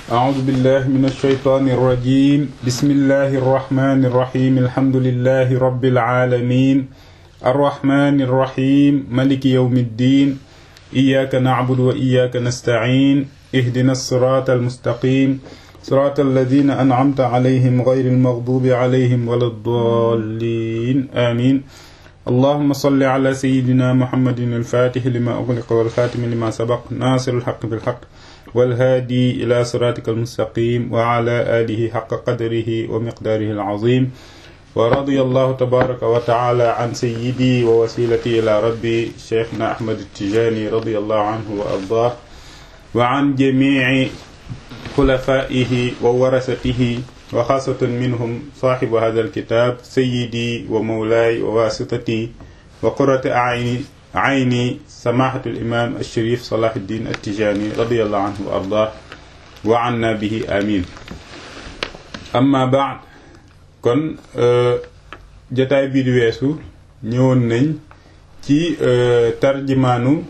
أعوذ بالله من الشيطان الرجيم بسم الله الرحمن الرحيم الحمد لله رب العالمين الرحمن الرحيم ملك يوم الدين إياك نعبد وإياك نستعين اهدنا الصراط المستقيم صراط الذين أنعمت عليهم غير المغضوب عليهم ولا الضالين آمين اللهم صل على سيدنا محمد الفاتح لما أغلق والخاتم لما سبق ناصر الحق بالحق والهادي إلى صراطك المستقيم وعلى آله حق قدره ومقداره العظيم ورضي الله تبارك وتعالى عن سيدي ووسيلتي إلى ربي شيخنا أحمد التجاني رضي الله عنه وأرضاه وعن جميع خلفائه وورثته وخاصة منهم صاحب هذا الكتاب سيدي ومولاي وواسطتي وقرة أعيني عيني سماحة الإمام الشريف صلاح الدين التجاني رضي الله عنه وأرضاه وعنا به آمين أما بعد kon jataay bii di weesu ñëwoon nañ ci tarjimaanu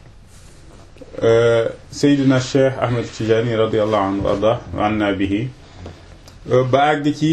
Seydina Cheikh Ahmed Tijani radiallahu anhu wa ardah wa anna bihi ba àgg ci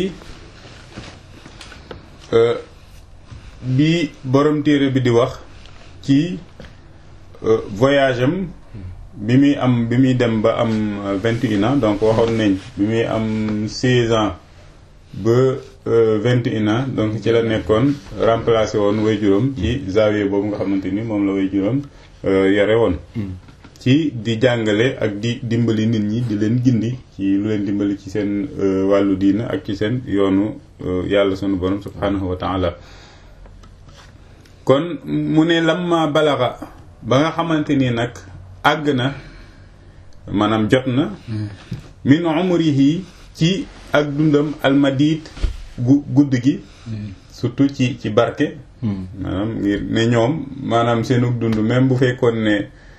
bi borom téere bi di wax ci voyage am bi muy am bi muy dem ba am vingt et un ans donc waxoon nañ bi muy am seize ans ba vingt et un ans donc ci la nekkoon remplacé woon way juróom ci zawiya boobu nga xamante ni moom la way juróom yore woon ci di jàngale ak di dimbali nit ñi di leen gindi ci lu leen dimbali ci seen wàllu diina ak ci seen yoonu yàlla sunu borom subhanahu wa taala kon mu ne lamma balaxa ba nga xamante ni nag àgg na maanaam jot na min umrihi ci ak dundam almadid gu gudd gi surtout ci ci barke maanaam ngir ne ñoom maanaam seenug dund même bu fekkoon ne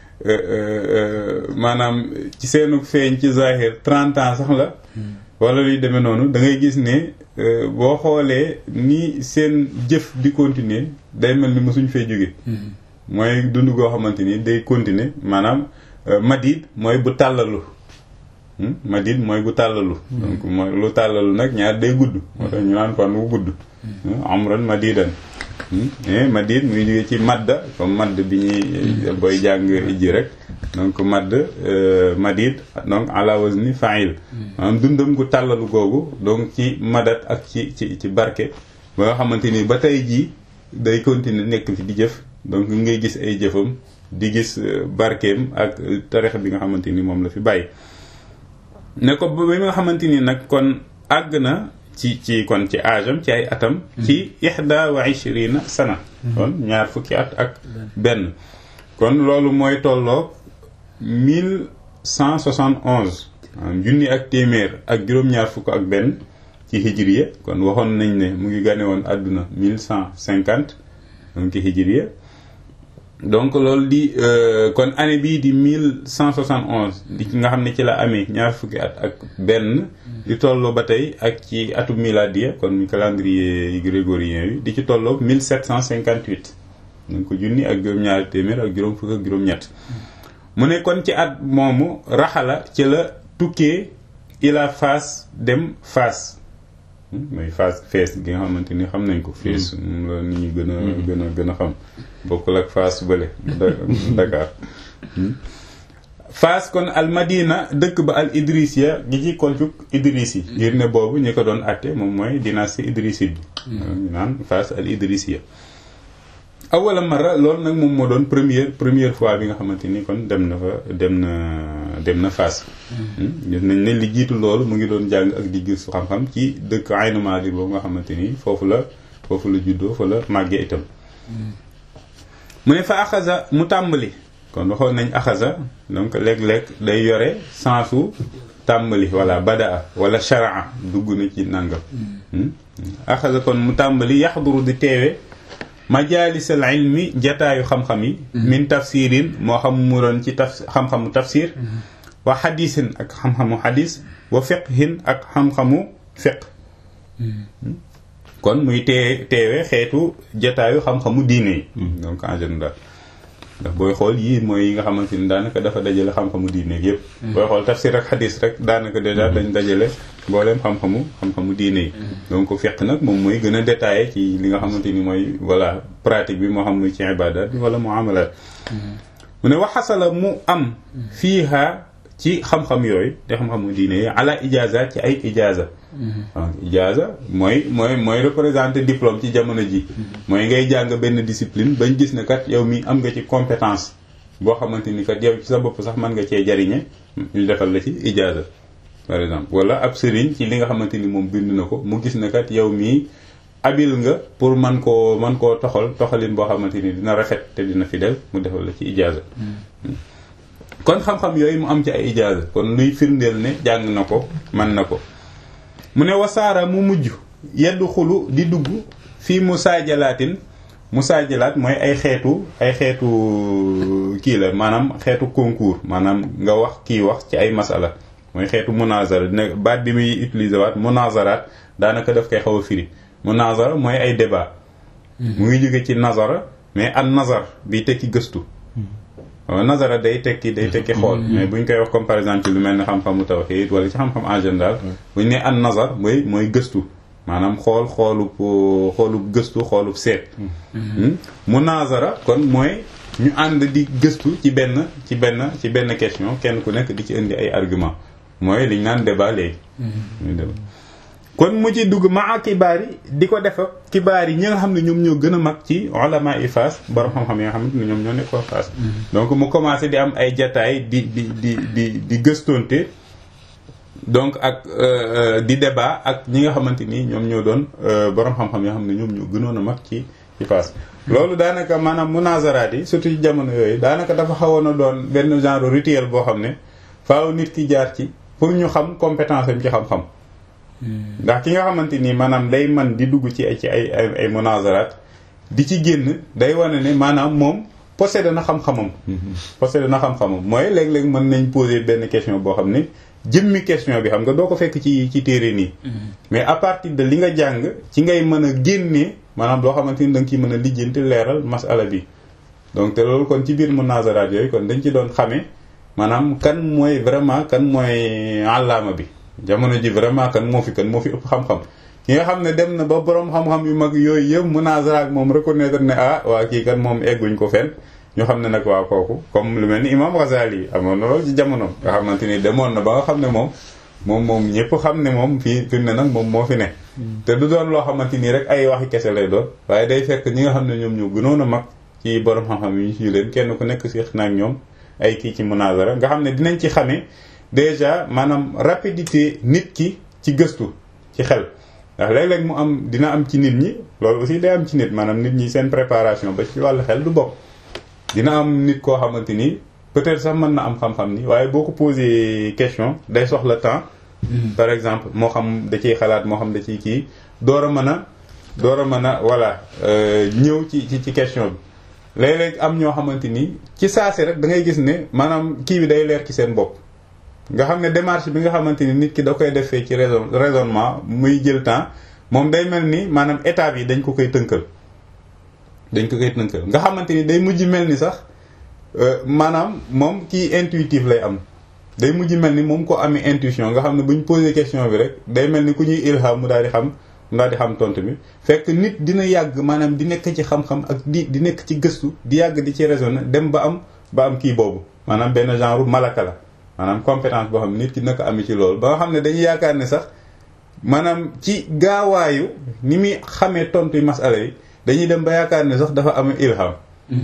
maanaam ci seenug feeñ ci zahir trente ans sax la wala luy demee noonu da ngay gis ne boo xoolee ni seen jëf di continuer day mel ni mosuñ fee jóge mooy dund goo xamante ni day continuer maanaam madid mooy bu tàllalu madid mooy bu tàllalu donc mooy lu tàllalu nag ñaar day gudd moo tax ñu naan fan wu gudd amran madidan madid muy jóge ci madda comme madd bi ñuy booy jàng ijji rek donc madd madid donc ala wazni fa'il maanaam dundam gu tàllalu googu donc ci madat ak ci ci ci barke ba nga xamante ni ba tey jii day continuer nekk fi di jëf donc ngay gis ay jëfam di gis barkeem ak tarix bi nga xamante ni moom la fi bàyyi ne ko ba nga xamante ni nag kon àgg na ci ci kon ci âge am ci ay atam ci ihda wa ishrina sana kon ñaar fukki at ak benn kon loolu mooy tolloog mille cent soixante onze junni ak téeméer ak juróom-ñaar fukk ak benn ci hijriya kon waxoon nañ ne mu ngi gane woon àdduna mille cent cinquante donc hijriya donc loolu di kon année bii di mille cent soixante onze di nga xam ne ci la amee ñaar fukki at ak benn di tolloo ba tey ak ci atu miladiya kon mu calendrier grégorien yi di ci tolloo mille sept cent cinquante huit donc junni ak juróom-ñaari téeméer ak juróom fukk ak juróom-ñett mu ne kon ci at moomu raxala ci la tukkee ila Faas dem Faas mooy Faas fees gi nga xamante ni xam nañ ko fees moom la nit ñi gën a gën a gën a xam bokkul ak Faas bële Dakar Faas kon al Madina dëkk ba al Idrisiya gi ci kolcuk Idris yi ngir ne boobu ñi ko doon atte moom mooy dynastie idriside bi ñu naan Faas al Idrisiya awala mara loolu nag moom moo doon première première fois bi nga xamante ni kon dem na fa dem na dem na Faas gis nañ ne li jiitu loolu mu ngi doon jàng ak di gis xam-xam ci dëkk Aynu Maadi boobu nga xamante ni foofu la foofu la juddoo fa la màggee itam mu ne fa axasa mu tàmbali kon waxoon nañ axasa donc léeg-léeg day yore sensu tàmbali wala badaa wala sharaa dugg na ci nangam axasa kon mu tàmbali yaxduru di teewe majalisal ilmi jataayu xam-xam yi min tafsirin moo xam mu doon ci taf xam-xamu tafsir wa xadisin ak xam-xamu xadis wa fiqhin ak xam-xamu fiq kon muy tee teewe xeetu jataayu xam-xamu diine yi donc en général ndax booy xool yii mooy yi nga xamante ni daanaka dafa dajale xam-xamu diine yëpp booy xool tafsir ak xadis rek daanaka déjà dañ dajale mbooleem xam-xamu xam-xamu diine yi donc fiq nag moom mooy gën a détaillé ci li nga xamante ni mooy voilà pratique bi moo xam muy ci ibadat bi wala muamalat mu ne waxasala mu am fiiha ci xam-xam yooyu te xam-xamu diine yi ala ijaza ci ay ijaza waaw ijaza mooy mooy mooy représenté diplôme ci jamono ji mooy ngay jàng benn discipline bañ gis ne kat yow mi am nga ci compétence boo xamante ni kat yow ci sa bopp sax mën nga cee jariñe ñu defal la ci ijaza par exemple wala ab sëriñ ci li nga xamante ni moom bind na ko mu gis ne kat yow mii abil nga pour man koo man koo toxal toxalin boo xamante ni dina rafet te dina fidèle mu defal la ci ijaza kon xam-xam yooyu mu am ci ay ijaza kon luy firndeel ne jàng na ko man na ko mu ne wasaara mu mujj yeddu xulu di dugg fii musaajalaatin musaajalaat mooy ay xeetu ay xeetu kii la maanaam xeetu concours maanaam nga wax kii wax ci ay masala mooy xeetu munazara ne baat bi muy utiliser waat munazaraat daanaka daf koy xaw a firi munazara mooy ay débat mu ngi jóge ci nazara mais an nazar bi tekki gëstu waaw nazara day tekki day tekki xool mais buñ koy wax comme par exemple ci lu mel ne xam-xamu tawhid wala ci xam-xam en général buñ ne an nazar mooy mooy gëstu maanaam xool xoolub xoolub gëstu xoolub seet munazara kon mooy ñu ànd di gëstu ci benn ci benn ci benn question kenn ku nekk di ci indi ay argument mooy liñ naan débat léegi kon mu ci dugg maa kibaar yi di ko def kibaar yi ñi nga xam ne ñoom ñoo gën a mag ci ulama yi Fass borom xam-xam yi nga xamante ne ñoom ñoo nekkoon Fass donc mu commencé di am ay jataay di di di di di gëstonte donc ak di débat ak ñi nga xamante ni ñoom ñoo doon borom xam-xam yoo xam ne ñoom ñoo gënoon a mag ci ci Fass loolu daanaka maanaam munazaraat yi surtout ci jamono yooyu daanaka dafa xawoon a doon benn genre rituel boo xam ne faaw nit ki jaar ci pour ñu xam compétence am ci xam-xam ndax ki nga xamante ni maanaam day man di dugg ci ay ci ay ay ay munazaraat di ci génn day wane ne maanaam moom possédé na xam-xamam possédé na xam-xamam mooy léeg-léeg mën nañ poser benn question boo xam ne jëmmi question bi xam nga doo ko fekk ci ci téere nii mais à partir de li nga jàng ci ngay mën a génnee maanaam loo xamante ni da nga ciy mën a lijjanti leeral masala bi donc te loolu kon ci biir munazaraat yooyu kon dañ ci doon xamee maanaam kan mooy vraiment kan mooy àllaama bi jamono ji vraiment kan moo fi kan moo fi ëpp xam-xam ki nga xam ne dem na ba borom xam-xam yu mag yooyu yëpp munazara ak moom reconnaître ne ah waa kii kan moom egguñ ko fenn ñu xam ne nag waa kooku comme lu mel ni imam Ghazali amoon na loolu ci jamono nga xamante ni demoon na ba nga xam ne moom moom moom ñëpp xam ne moom fii fi ne nag moom moo fi ne te du doon loo xamante nii rek ay waxi kese lay doon waaye day fekk ñi nga xam ne ñoom ñoo gënoon a mag ci borom xam-xam yi ñu leen kenn ku nekk si na ak ñoom ay kii ci munazara nga xam ne dinañ ci xamee déjà maanaam rapidité nit ki ci gëstu ci xel ndax léeg-léeg mu am dina am ci nit ñi loolu aussi day am ci nit maanaam nit ñi seen préparation ba ci wàllu xel du bokk dina am nit koo xamante ni peut-être sax mën na am xam-xam ni waaye boo ko posé question day soxla temps par exemple moo xam da ciy xalaat moo xam da ciy kii door a mën a door a mën a voilà ñëw ci ci ci question bi léeg-léeg am ñoo xamante ni ci saasi rek da ngay gis ne maanaam kii bi day leer ci seen bopp nga xam ne démarche bi nga xamante ni nit ki da koy defee ci raison raisonnement muy jël temps moom day mel ni maanaam étape yi dañ ko koy tënkal dañ ko koy tënkal nga xamante ni day mujj mel ni sax maanaam moom kii intuitif lay am day mujj mel ni moom ko amee intuition nga xam ne bu ñu posé question bi rek day mel ni ku ñuy ilham mu daal di xam mu daal di xam tontu bi fekk nit dina yàgg maanaam di nekk ci xam-xam ak di di nekk ci gëstu di yàgg di ci raisonner dem ba am ba am kii boobu maanaam benn genre malaka la maanaam compétence boo xam ne nit ki naka amee ci loolu ba nga xam ne dañuy yaakaar ne sax maanaam ci gaawaayu ni muy xamee tontu yu masala yi dañuy dem ba yaakaar ne sax dafa am ilham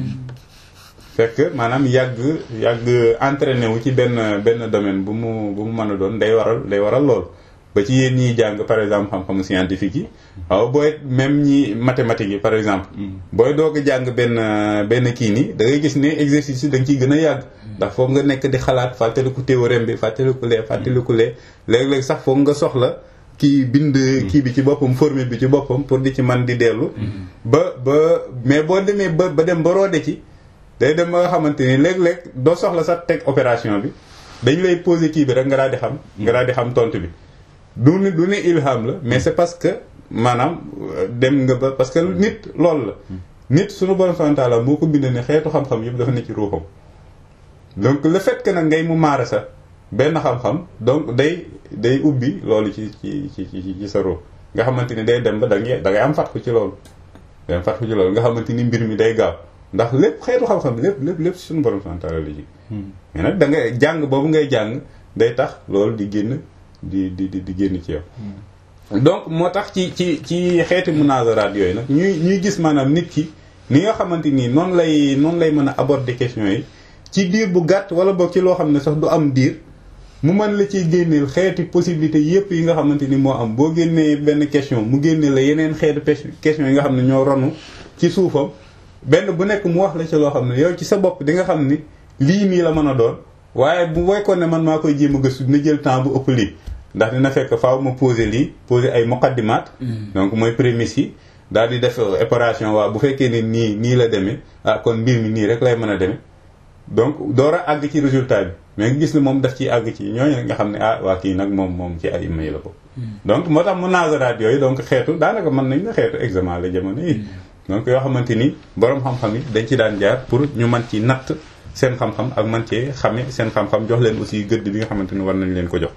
fekk maanaam yàgg yàgg entraîné wu ci benn benn domaine bu mu bu mu mën a doon day waral day waral lool ba ci yéen ñiy jàng par exemple xam-xamu scientifique yi waaw booy même ñi mathématiques yi par exemple booy doog a jàng benn benn kii nii da ngay gis ne exercice yi da nga ciy gën a yàgg ndax foog nga nekk di xalaat fàttaliku théorème bi fàttaliku lee fàttaliku lee léeg-léeg sax foog nga soxla kii bind kii bi ci boppam formule bi ci boppam pour di ci man di dellu ba ba mais boo demee ba ba dem ba roode ci day dem ba nga xamante ni léeg-léeg doo soxla sax teg opération bi dañu lay poser kii bi rek nga daal di xam nga daal di xam tontu bi du ne du ne ilham la mais c'est parce que maanaam dem nga ba parce que nit loolu la nit suñu borom subhanahu wa ta'ala moo ko bind ne xeetu xam-xam yëpp dafa ne ci ruuxam donc le fait que nag ngay mu maara sa benn xam-xam donc day day ubbi loolu ci ci ci ci sa ruux nga xamante ni day dem ba da ngay da ngay am fatku ci loolu day am fatku ci loolu nga xamante ni mbir mi day gaaw ndax lépp xeetu xam-xam lépp lépp lépp suñu borom subhanahu wa ta'ala la ji mais nag da ngay jàng boobu ngay jàng day tax loolu di génn di di di génn ci yow donc moo tax ci ci ci xeeti munazaraat yooyu nag ñuy ñuy gis maanaam nit ki ni nga xamante nii noonu lay noonu lay mën a aborder question yi ci diir bu gàtt wala boog ci loo xam ne sax du am diir mu mën la ciy génneel xeeti possibilité yépp yi nga xamante ni moo am boo génnee benn question mu génne la yeneen xeetu question yi nga xam ne ñoo ronu ci suufam benn bu nekk mu wax la ci loo xam ne yow ci sa bopp di nga xam ni lii nii la mën a doon waaye bu wekkoon ne man maa koy jéem a gëstu dina jël temps bu ëpp lii ndax dina fekk faaw ma poser lii poser ay muqaddimat donc mooy prémices yi daal di def opération waaw bu fekkee ne nii nii la demee ah kon mbir mi nii rek lay mën a demee donc door a àgg ci résultat bi mais nga gis ne moom daf ciy àgg ci ñooñu nga xam ne ah waa kii nag moom moom ci ay ima yi la ko donc moo tax munazaraat yooyu donc xeetu daanaka mën nañ la xeetu examen la jamono yi donc yoo xamante ni borom xam-xam yi dañ ci daan jaar pour ñu mën ci natt seen xam-xam ak man cee xame seen xam-xam jox leen aussi gëdd bi nga xamante ni war nañ leen ko jox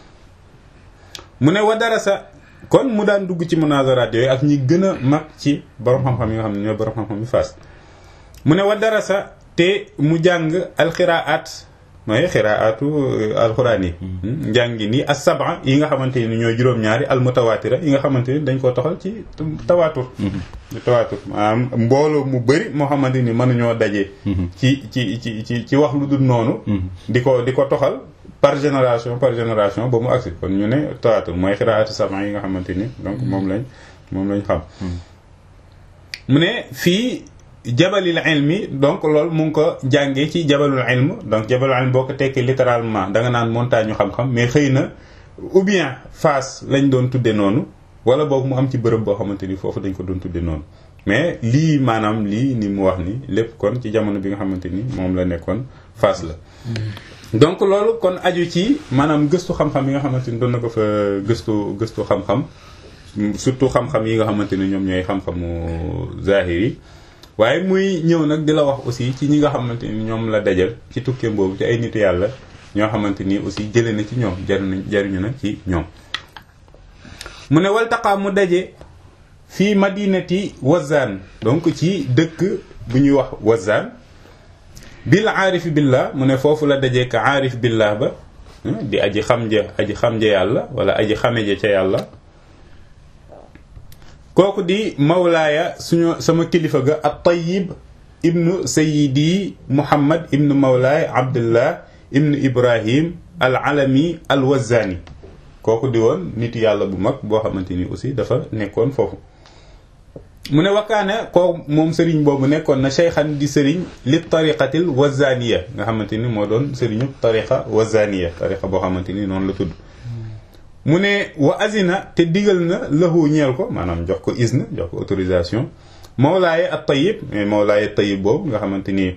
mu ne wa darasa kon mu daan dugg ci munazaraat yooyu ak ñi gën a mag ci borom xam-xam yi nga xam ne ñooy borom xam-xam yi faas mu ne wa darasa te mu jàng alxiraat mooy xiraatu alxuraan yi njàngi nii as saba yi nga xamante ni ñooy juróom-ñaari almutawaatira yi nga xamante ni dañ ko toxal ci tawaatur tawaatur maanaam mbooloo mu bëri moo xamante ni mënuñoo daje ci ci ci ci ci wax lu dul noonu di ko di ko toxal par génération par génération ba mu agsi kon ñu ne tawaatur mooy xiraatu saba yi nga xamante ni donc moom lañ moom lañ xam mu ne fii jabalil ilmi donc loolu mu ngi ko jàngee ci jabalul ilm donc jabalul ilm boo ko tekkee littéralement da nga naan montagne ñu xam-xam mais xëy na ou bien face lañ doon tudde noonu wala boog mu am ci bërëb boo xamante ni foofu dañ ko doon tudde noonu mais lii maanaam lii ni mu wax ni lépp kon ci jamono bi nga xamante ni moom la nekkoon face la donc loolu kon aju ci maanaam gëstu xam-xam yi nga xamante ni doon na ko fa gëstu gëstu xam-xam surtout xam-xam yi nga xamante ni ñoom ñooy xam-xamu zahir yi waaye muy ñëw nag di la wax aussi ci ñi nga xamante ni ñoom la dajal ci tukkeem boobu ci ay nitu yàlla ñoo xamante ni aussi jële na ci ñoom jariñ jariñu na ci ñoom mu ne waltaqaa mu daje fii madinati wazaan donc ci dëkk bu ñuy wax wazaan bil aarif billah mu ne foofu la dajee ka aarif billah ba di aji xam ja aji xam ja yàlla wala aji xame ja ca yàlla kooku di mawlaaya suñu sama kilifa ga at tayyib ibnu sayidi muhammad ibnu mawlaay abdullah ibnu ibrahim al alami al wazani kooku di woon nit yàlla bu mag boo xamante ni aussi dafa nekkoon foofu mu ne wakkaane koo moom sëriñ boobu nekkoon na cheykhan di sëriñ li tariqatil wazaniya nga xamante ni moo doon sëriñu tariqa wazaniya tariqa boo xamante ni noonu la tudd mu ne wa azina te digal na lahu ñeel ko maanaam jox ko izna jox ko autorisation mawlaaye at tayyib mais mawlaaye tayyib boobu nga xamante ni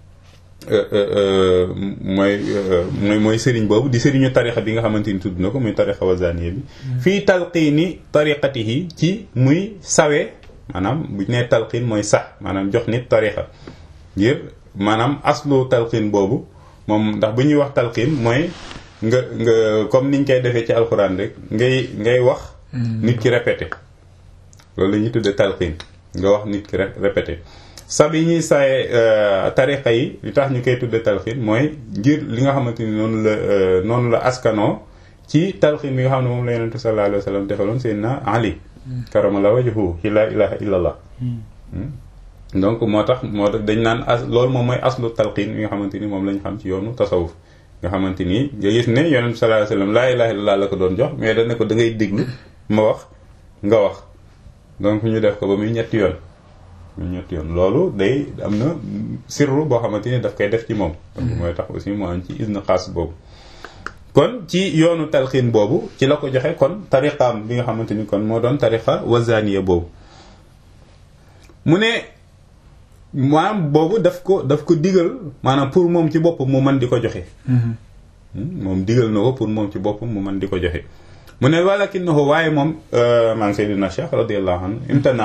mooy mooy mooy sëriñ boobu di sëriñu tarixa bi nga xamante ni tudd na ko muy tarixa wazaniya bi fii talqiini tariqatihi ci muy sawe maanaam bu nee talqiin mooy sax maanaam jox nit tarixa ngir maanaam aslu talqiin boobu moom ndax bu ñuy wax talqiin mooy nga nga comme niñ koy defee ci alxuraan rek ngay ngay wax nit ki répété loolu la ñuy tuddee talqiin nga wax nit ki répété sab yi ñuy saye tariqa yi li tax ñu koy tudde talxiin mooy ngir li nga xamante ni noonu la noonu la askanoo ci talxiin bi nga xam ne moom la yonente sallallahu alayhi wa sallam defaloon Seydina Ali karamallahu wajhu ci la ilaha illallah donc moo tax moo tax dañ naan as loolu moom mooy aslu talxiin bi nga xamante ni moom lañ xam ci yoonu tasawuf nga xamante ni nga gis ne yonente sallallahu alayhi wa sallam laa ilaha illallah la ko doon jox mais dañ ne ko da ngay déglu ma wax nga wax donc ñu def ko ba muy ñetti yoon ñetti yoon loolu day am na sirru boo xamante ni daf koy def ci moom donc mooy tax aussi mu am ci isna xaas boobu kon ci yoonu talxiin boobu ci la ko joxe kon tariqaam bi nga xamante ni kon moo doon tariqa wazaniya boobu mu ne maanaam boobu daf ko daf ko digal maanaam pour moom ci boppam mu mën di ko joxe moom digal na ko pour moom ci boppam mu mën di ko joxe mu ne walakinahu waaye moom man Seydina Cheikh radiyallahu anhu imtanaa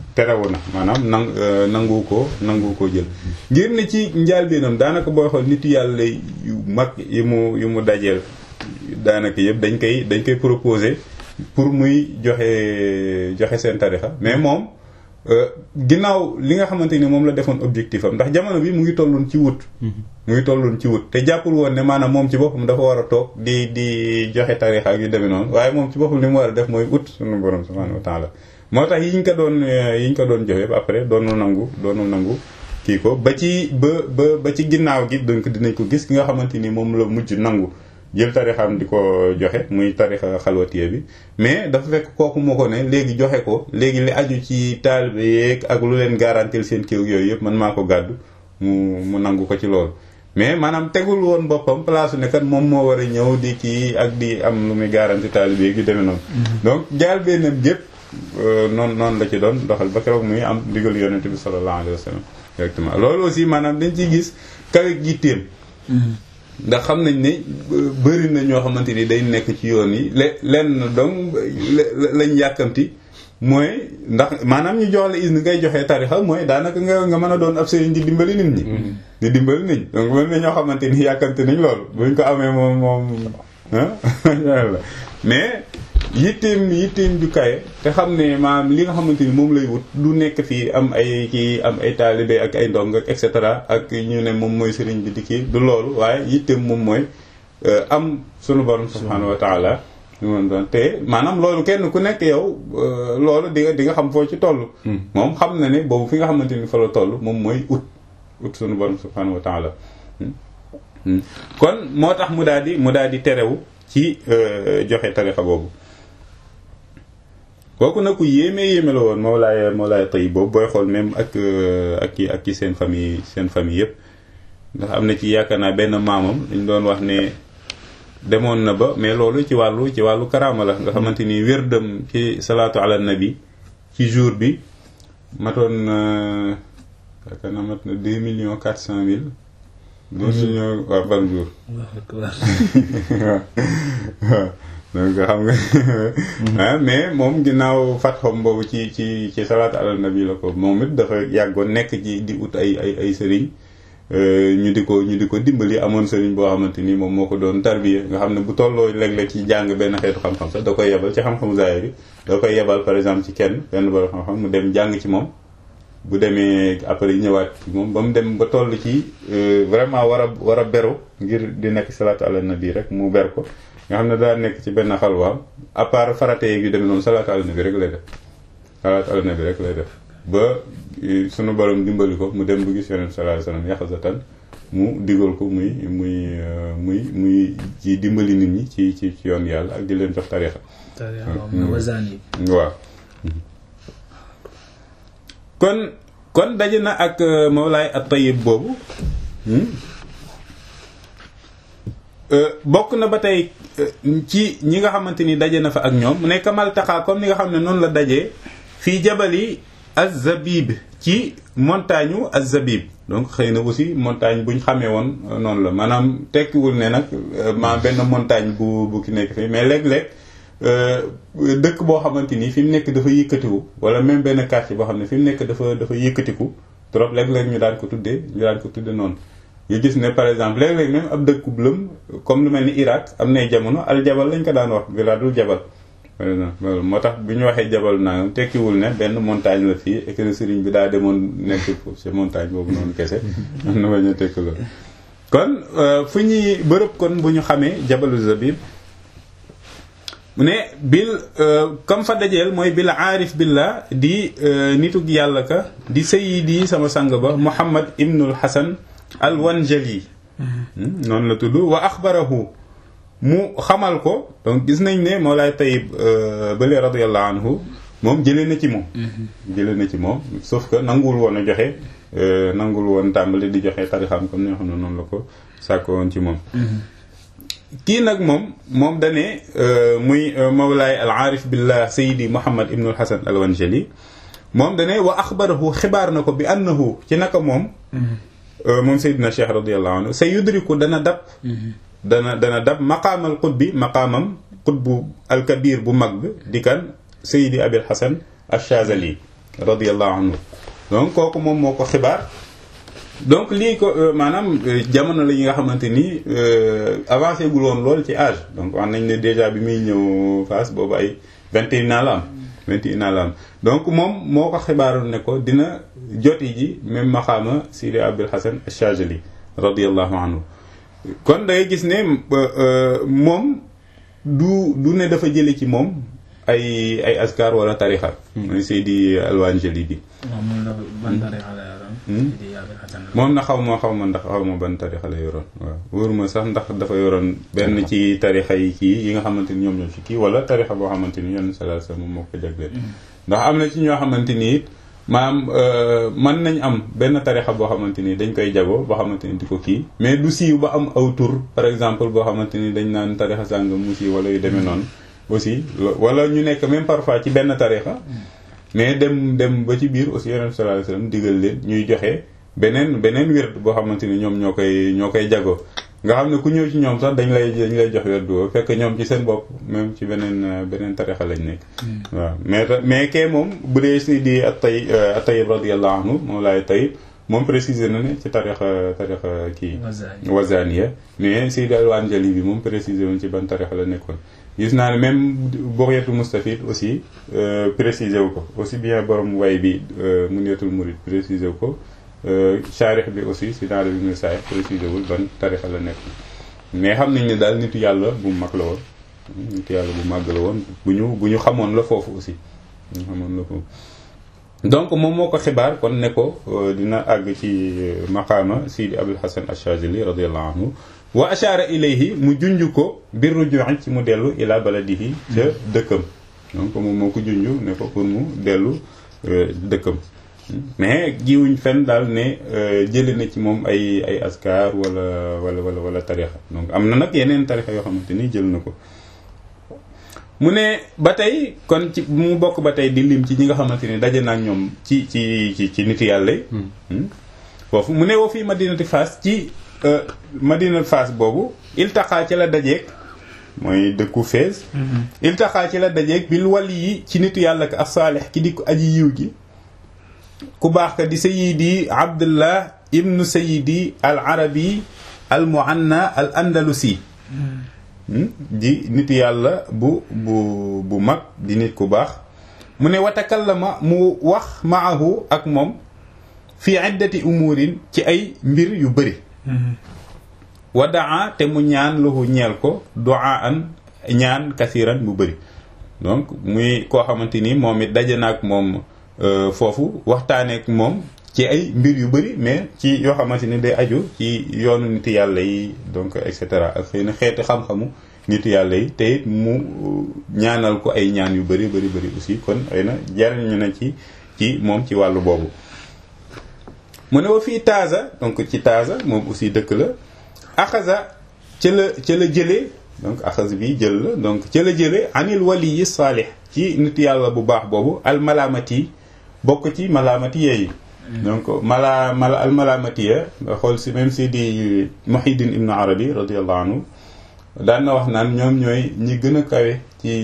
terewu na maanaam nang nangu ko nangu ko jël ngir ne ci njaalbeenam daanaka booy xool nit yàlla yu mag yi mu yu mu dajeel daanaka yëpp dañ koy dañ koy proposer pour muy joxe joxe seen tarixa mais moom ginnaaw li nga xamante ni moom la defoon objectif am ndax jamono bi mu ngi tolloon ci wut mu ngi tolloon ci wut te jàppul woon ne maanaam moom ci boppam dafa war a toog di di joxe tarixa ak yu demee noonu waaye moom ci boppam li mu war a def mooy ut sunu borom subhanahu wa taala moo tax yi ñu ko doon yi ñu ko doon joxe ba après doonu nangu doonu nangu kii ko ba ci ba ba ba ci ginnaaw gi donc dinañ ko gis ki nga xamante ni moom la mujj nangu jël tarixam di ko joxe muy tarixa xalwatiye bi mais dafa fekk kooku moo ko ne léegi joxe ko léegi li aju ci taalibe yeeg ak lu leen garantil seen kiw yooyu yëpp man maa ko gàddu mu mu nangu ko ci loolu mais maanaam tegul woon boppam place ne kat moom moo war a ñëw di kii ak di am lu muy garanti taalibe yeeg yu demee noonu donc jaal bennam gépp noonu noonu la ci doon doxal ba keroog muy am ndigal yonente bi sallallahu alayhi wa sallam directement loolu aussi maanaam dañ ciy gis kawe gitteem ndax xam nañ ne bëri na ñoo xamante ni day nekk ci yoon yi le lenn donc lañ yàkkamti mooy ndax maanaam ñu jox la is ni ngay joxee tarixa mooy daanaka nga nga mën a doon ab sëriñ di dimbali nit ñi di dimbali nit ñi donc mën na ñoo xamante ni yàkkamti nañ loolu buñ ko amee moom moom ah mais yitteem yitteem ju kaye te xam ne maanaam li nga xamante ni moom lay wut du nekk fii am ay kii am ay taalibe ak ay ndong ak et cetera ak ñu ne moom mooy sëriñ bi di kii du loolu waaye yitteem moom mooy am sunu borom subhanahu wa taala ñu mën doon te maanaam loolu kenn ku nekk yow loolu di nga di nga xam foo ci toll moom xam na ne boobu fi nga xamante ni fa la toll moom mooy ut ut sunu borom subhanahu wa taala kon moo tax mu daal di mu daal di terewu ci joxe tarixa boobu kooku nag ku yéeme yéeme la woon Mawlaay Mawlaay Tayyib boobu booy xool même ak ak ki ak ki seen famille seen famille yëpp ndax am na ci yaakaar naa benn maamam dañ doon wax ne demoon na ba mais loolu ci wàllu ci wàllu karaama la nga xamante ni wérdam ci salaatu ala nabi ci jour bi matoon yaakaar naa mat na deux millions quatre cent mille deux millions waaw par jour waaw donc xam nga mais moom ginnaaw fatxom boobu ci ci ci salaatu ala nabi la ko moom it dafa yàggoon nekk ci di ut ay ay ay sëriñ ñu di ko ñu di ko dimbali amoon sëriñ boo xamante ni moom moo ko doon tarbiya nga xam ne bu tolloo léeg-léeg ci jàng benn xeetu xam-xam sax da koy yebal ci xam-xamu zaahir bi da koy yebal par exemple ci kenn benn borom xam-xam mu dem jàng ci moom bu demee après ñëwaat ci moom ba mu dem ba toll ci vraiment war a war a beru ngir di nekk salaatu ala nabi rek mu ber ko nga xam ne daa nekk ci benn xalwaam à part farate yeeg yu demee noonu salaatu ala nabi rek lay def salaatu ala nabi rek lay def ba sunu borom dimbali ko mu dem bu gis yonent sallallahu alayhi wasallam yaxasatan mu digal ko muy muy muy muy ci dimbali nit ñi ci ci ci yoon yàlla ak di leen jox tarixa waaw kon kon daje na ak Mawlaay at-Tayyib boobu bokk na ba tey ci ñi nga xamante ni daje na fa ak ñoom mu ne kamal taxaa comme ni nga xam ne noonu la dajee fii jabali az-Zabib ci montagne u az-Zabib donc xëy na aussi montagne bu ñu xamee woon noonu la maanaam tekkiwul ne nag ma benn montagne bu bu ki nekk fii mais léeg-léeg dëkk boo xamante ni fi mu nekk dafa yëkkatiku wala même benn quartier boo xam ne fi mu nekk dafa dafa yëkkatiku trop léeg-léeg ñu daan ko tuddee ñu daan ko tuddee noonu. ñu gis ne par exemple léeg-léeg même ab dëkk bu lëm comme lu mel ni Irak am nay jamono al jabal lañ ko daan wax bilaadul jabal. par exemple loolu moo tax bi ñu waxee jabal naa tekkiwul ne benn montagne la fii et que sëriñ bi daa demoon nekk ci montagne boobu noonu kese am na bañ a tekk loolu kon fu ñuy bërëb kon bu ñu xamee jabalu zabib mu ne bil comme fa dajeel mooy bil aarif billah di nitug yàlla ka di sayidi sama sang ba muhammad ibnul hasan al wanjali noonu la tudd wa axbarahu mu xamal ko donc gis nañ ne Mawlaay Tayyib bële radiyallahu anhu moom jëlee na ci moom jëlee na ci moom sauf que nanguwul woon a joxe nanguwul woon tàmbali di joxe tarixam comme ni nga xam ne noonu la ko sàkko woon ci moom kii nag moom moom dane muy Mawlaay al aarif billah sayidi Muhammad ibnul Hasan al Wanjali moom dane wa axbarahu xibaar na ko bi annahu ci naka moom moom Seydina Cheikh radiyallahu anhu sa yudriku dana dab dana dana dab maqaamal qutbi maqaamam qutbu alkabir bu mag bi di kan Seydi Abil Hasan Achazali radiyallahu anhu donc kooku moom moo ko xibaar donc lii ko maanaam jamono la yi nga xamante ni avancé gul woon lool ci âge donc wax nañ ne déjà bi muy ñëw Fass boobu ay vingt et un ans la am vingt et un ans la am donc moom moo ko xibaaroon ne ko dina joti ji même maxaama Sidi Abdul Hasan Achajali radiyallahu anhu kon da ngay gis ne moom du du ne dafa jële ci moom ay ay askar wala tarixa mooy Seydi Alwanjali bi moom na xaw ma xaw ma ndax xaw ma ban tarixa la yoroon waaw wóoruma sax ndax dafa yoroon benn ci tarixa yi kii yi nga xamante ni ñoom ñoo ci kii wala tarixa boo xamante ni yoon sallallahu alayhi wasallam moo ko jagleel ndax am na ci ñoo xamante ni it maam mën nañ am benn tarixa boo xamante ni dañ koy jago boo xamante ni di ko kii mais du siiw ba am aw tur par exemple boo xamante ni dañ naan tarixa sàngam mu siiw wala yu demee noonu aussi wala ñu nekk même parfois ci benn tarixa mais dem dem ba ci biir aussi yonent sallallahu alayhi wasallam digal leen ñuy joxe beneen beneen wird boo xamante ni ñoom ñoo koy ñoo koy jago nga xam ne ku ñëw ci ñoom sax dañ lay dañ lay jox wird boobu fekk ñoom ci seen bopp même ci beneen beneen tarixa lañ nekk waaw mais mais kee moom bu dee si di atay atayib radiyallahu anhu moom laay tayib moom préciser na ne ci tarixa tarixa kii wazaniya mais Seydi Alwanjali bi moom préciser woon ci ban tarixa la nekkoon gis naa ne même Bugyatul Mustafid aussi préciser wu ko aussi bien borom way bi Munyatul Murid préciser wu ko charix bi aussi si dans le bi saay préciser wul ban tarixa la nekk mais xam nañ ne daal nitu yàlla bu mag la woon nitu yàlla bu màgg la woon bu ñu bu ñu xamoon la foofu aussi bu ñu xamoon la foofu donc moom moo ko xibaar kon ne ko dina àgg ci maqaama Sidi Abul Hasan Achazili radiyallahu anhu wa ashara ilayhi mu junj ko bir ruju'i ci mu dellu ila baladihi ca dëkkam donc moom moo ko junj ne ko pour mu dellu dëkkam mais giwuñ fenn daal ne jële na ci moom ay ay askar wala wala wala wala tarixa donc am na nag yeneen tarixa yoo xamante ni jël na ko mu ne ba tey kon ci mu bokk ba tey di lim ci ñi nga xamante ni daje na ak ñoom ci ci ci ci nit yàlla yi foofu mu ne woo fii madinati Fass ci madinati Fass boobu iltaxaa ci la dajeeg mooy dëkku Fès iltaxaa ci la dajeeg bil wali yi ci nitu yàlla ka as-saalih ki di ko aji yiw gi ku baax ka di sayidi abdullah ibnu sayidi al arabi al muanna al andalusi di nit yàlla bu bu bu mag di nit ku baax mu ne watakallama mu wax maahu ak moom fi iddati umurin ci ay mbir yu bëri wa daa te mu ñaan lahu ñeel ko duaa an ñaan kasiran bu bëri donc muy koo xamante ni moom it daje na ak moom foofu waxtaaneek moom ci ay mbir yu bëri mais ci yoo xamante ni day aju ci yoonu nit yàlla yi donc et cetera ak xëy na xeeti xam-xamu nit yàlla yi te it mu ñaanal ko ay ñaan yu bëri bëri bëri aussi kon xëy na jariñu na ci ci moom ci wàllu boobu mu ne wa fii Taza donc ci Taza moom aussi dëkk la axasa ca la ca la jëlee donc axas bi jël la donc ca la jëlee anil wali yi saalih ci nit yàlla bu baax boobu al malaamati bokk ci malaamati yeeyi donc mala mala al malaamatiya nga xool si même si di Muhyiddin Ibn Arabi radiyallahu anhu daan na wax naan ñoom ñooy ñi gën a kawe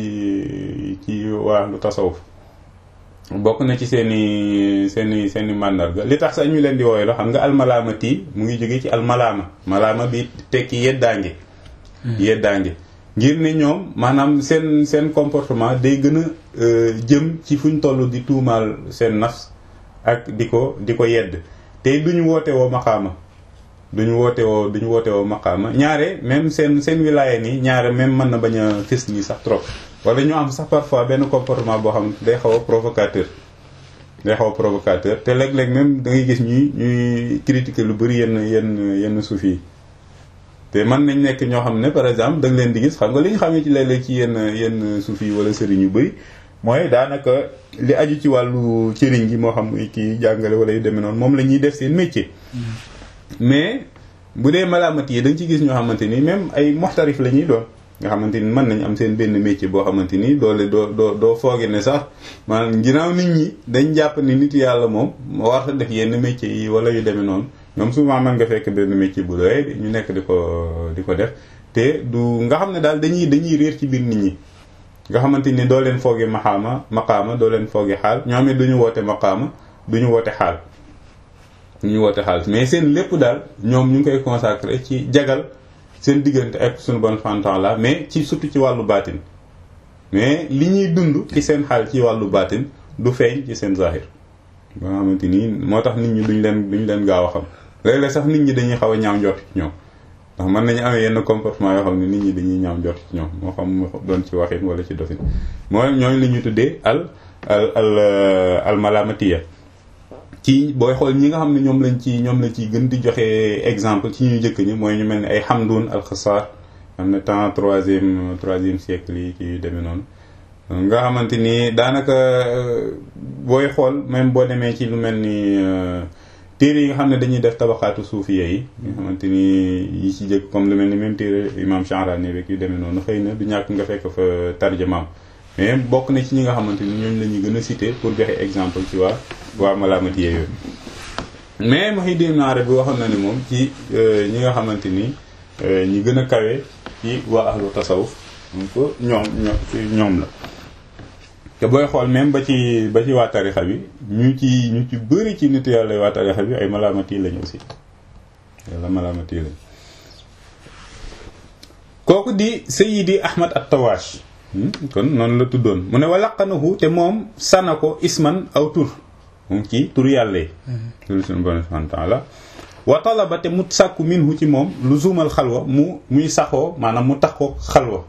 ci ci waa lu tasawuf bokk na ci seen i seen i seen i màndarga li tax sax ñu leen di wooye la xam nga almalaamati mu ngi jóge ci almalaama malaama bi tekki yeddaange yeddaange ngir ne ñoom maanaam seen seen comportement day gën a jëm ci fu ñu toll di tuumaal seen nafs ak di ko di ko yedd te duñu woote woo maqaama duñu woote woo duñu woote woo maqaama ñaare même seen seen wilaaya nii ñaare même mën na bañ a fës nii sax trop wala ñu am sax parfois benn comportement boo xam day xaw a provocateur day xaw a provocateur te léeg-léeg même da ngay gis ñuy ñuy critiquer lu bëri yenn yenn yenn suuf yi te mën nañ nekk ñoo xam ne par exemple da nga leen di gis xam nga li ñu xamee ci léeg-léeg ci yenn yenn suuf yi wala sëriñ yu bëri mooy daanaka li aju ci wàllu cëriñ gi moo xam kii jàngale wala yu demee noonu moom la ñuy def seen métier. mais bu dee malaamat yi da nga ci gis ñoo xamante ni même ay moxtarif la ñuy doon nga xamante ni mën nañ am seen benn métier boo xamante ni doole doo doo doo fooge ne sax maanaam ginnaaw nit ñi dañ jàpp ni nit yàlla moom war a def yenn métier yi wala yu demee noonu ñoom souvent mën nga fekk benn métier bu doy ñu nekk di ko di ko def te du nga xam ne daal dañuy dañuy réer ci biir nit ñi nga xamante ni doo leen foogi maxaama maqaama doo leen foogi xaal ñoom it duñu woote maqaama duñu woote xaal duñu woote xaal mais seen lépp daal ñoom ñu ngi koy consacré ci jagal seen diggante ak suñu bon fantan la mais ci surtout ci wàllu baatin mais li ñuy dund ci seen xaal ci wàllu baatin du feeñ ci seen zahir ba nga xamante ni moo tax nit ñi duñ leen duñ leen gaaw a xam léeg-léeg sax nit ñi dañuy xaw a ñaaw njort ci ñoom ndax mën nañu amee yenn comportement yoo xam ne nit ñi dañuy ñaaw njort ci ñoom moo xam mu doon ci waxin wala ci dofin mooy ñooñu li ñuy tuddee al al al al malamatiya ci booy xool ñi nga xam ne ñoom lañ ci ñoom lañ ci gën di joxe exemple ci ñu jëkk ñi mooy ñu mel ni ay Hamdun al-Khassar am na temps troisième troisième siècle yi ci demee noonu nga xamante ni daanaka booy xool même boo demee ci lu mel ni téere yi nga xam ne dañuy def tabaxaatu suufiya yi nga xamante ni yi ci jëkk comme lu mel ni même téere imam Sha'rani rek yu demee noonu xëy na du ñàkk nga fekk fa tarjamaam mais bokk na ci ñi nga xamante ni ñooñu la ñuy gën a citer pour joxe exemple ci waa waa malaamati yooyu mais Muhyiddin Ibn Arabi waxoon na ni moom ci ñi nga xamante ni ñi gën a kawe ci waa ahlu tasawuf donc ñoom ñoom la te booy xool même ba ci ba ci waa tarixa bi ñu ci ñu ci bëri ci nit yàlla waa tarixa bi ay malaamati lañu aussi yàlla malaamati lañ kooku di Sayyidi Ahmad at-Tawash kon noonu la tuddoon mu ne walaqanahu te moom sana ko isman aw tur moom ci tur yàlla yi tur suñu bon subhanahu wa ta'ala wa talaba te mu sàkku minhu ci moom lu zuumal xalwa mu muy saxoo maanaam mu tax ko xalwa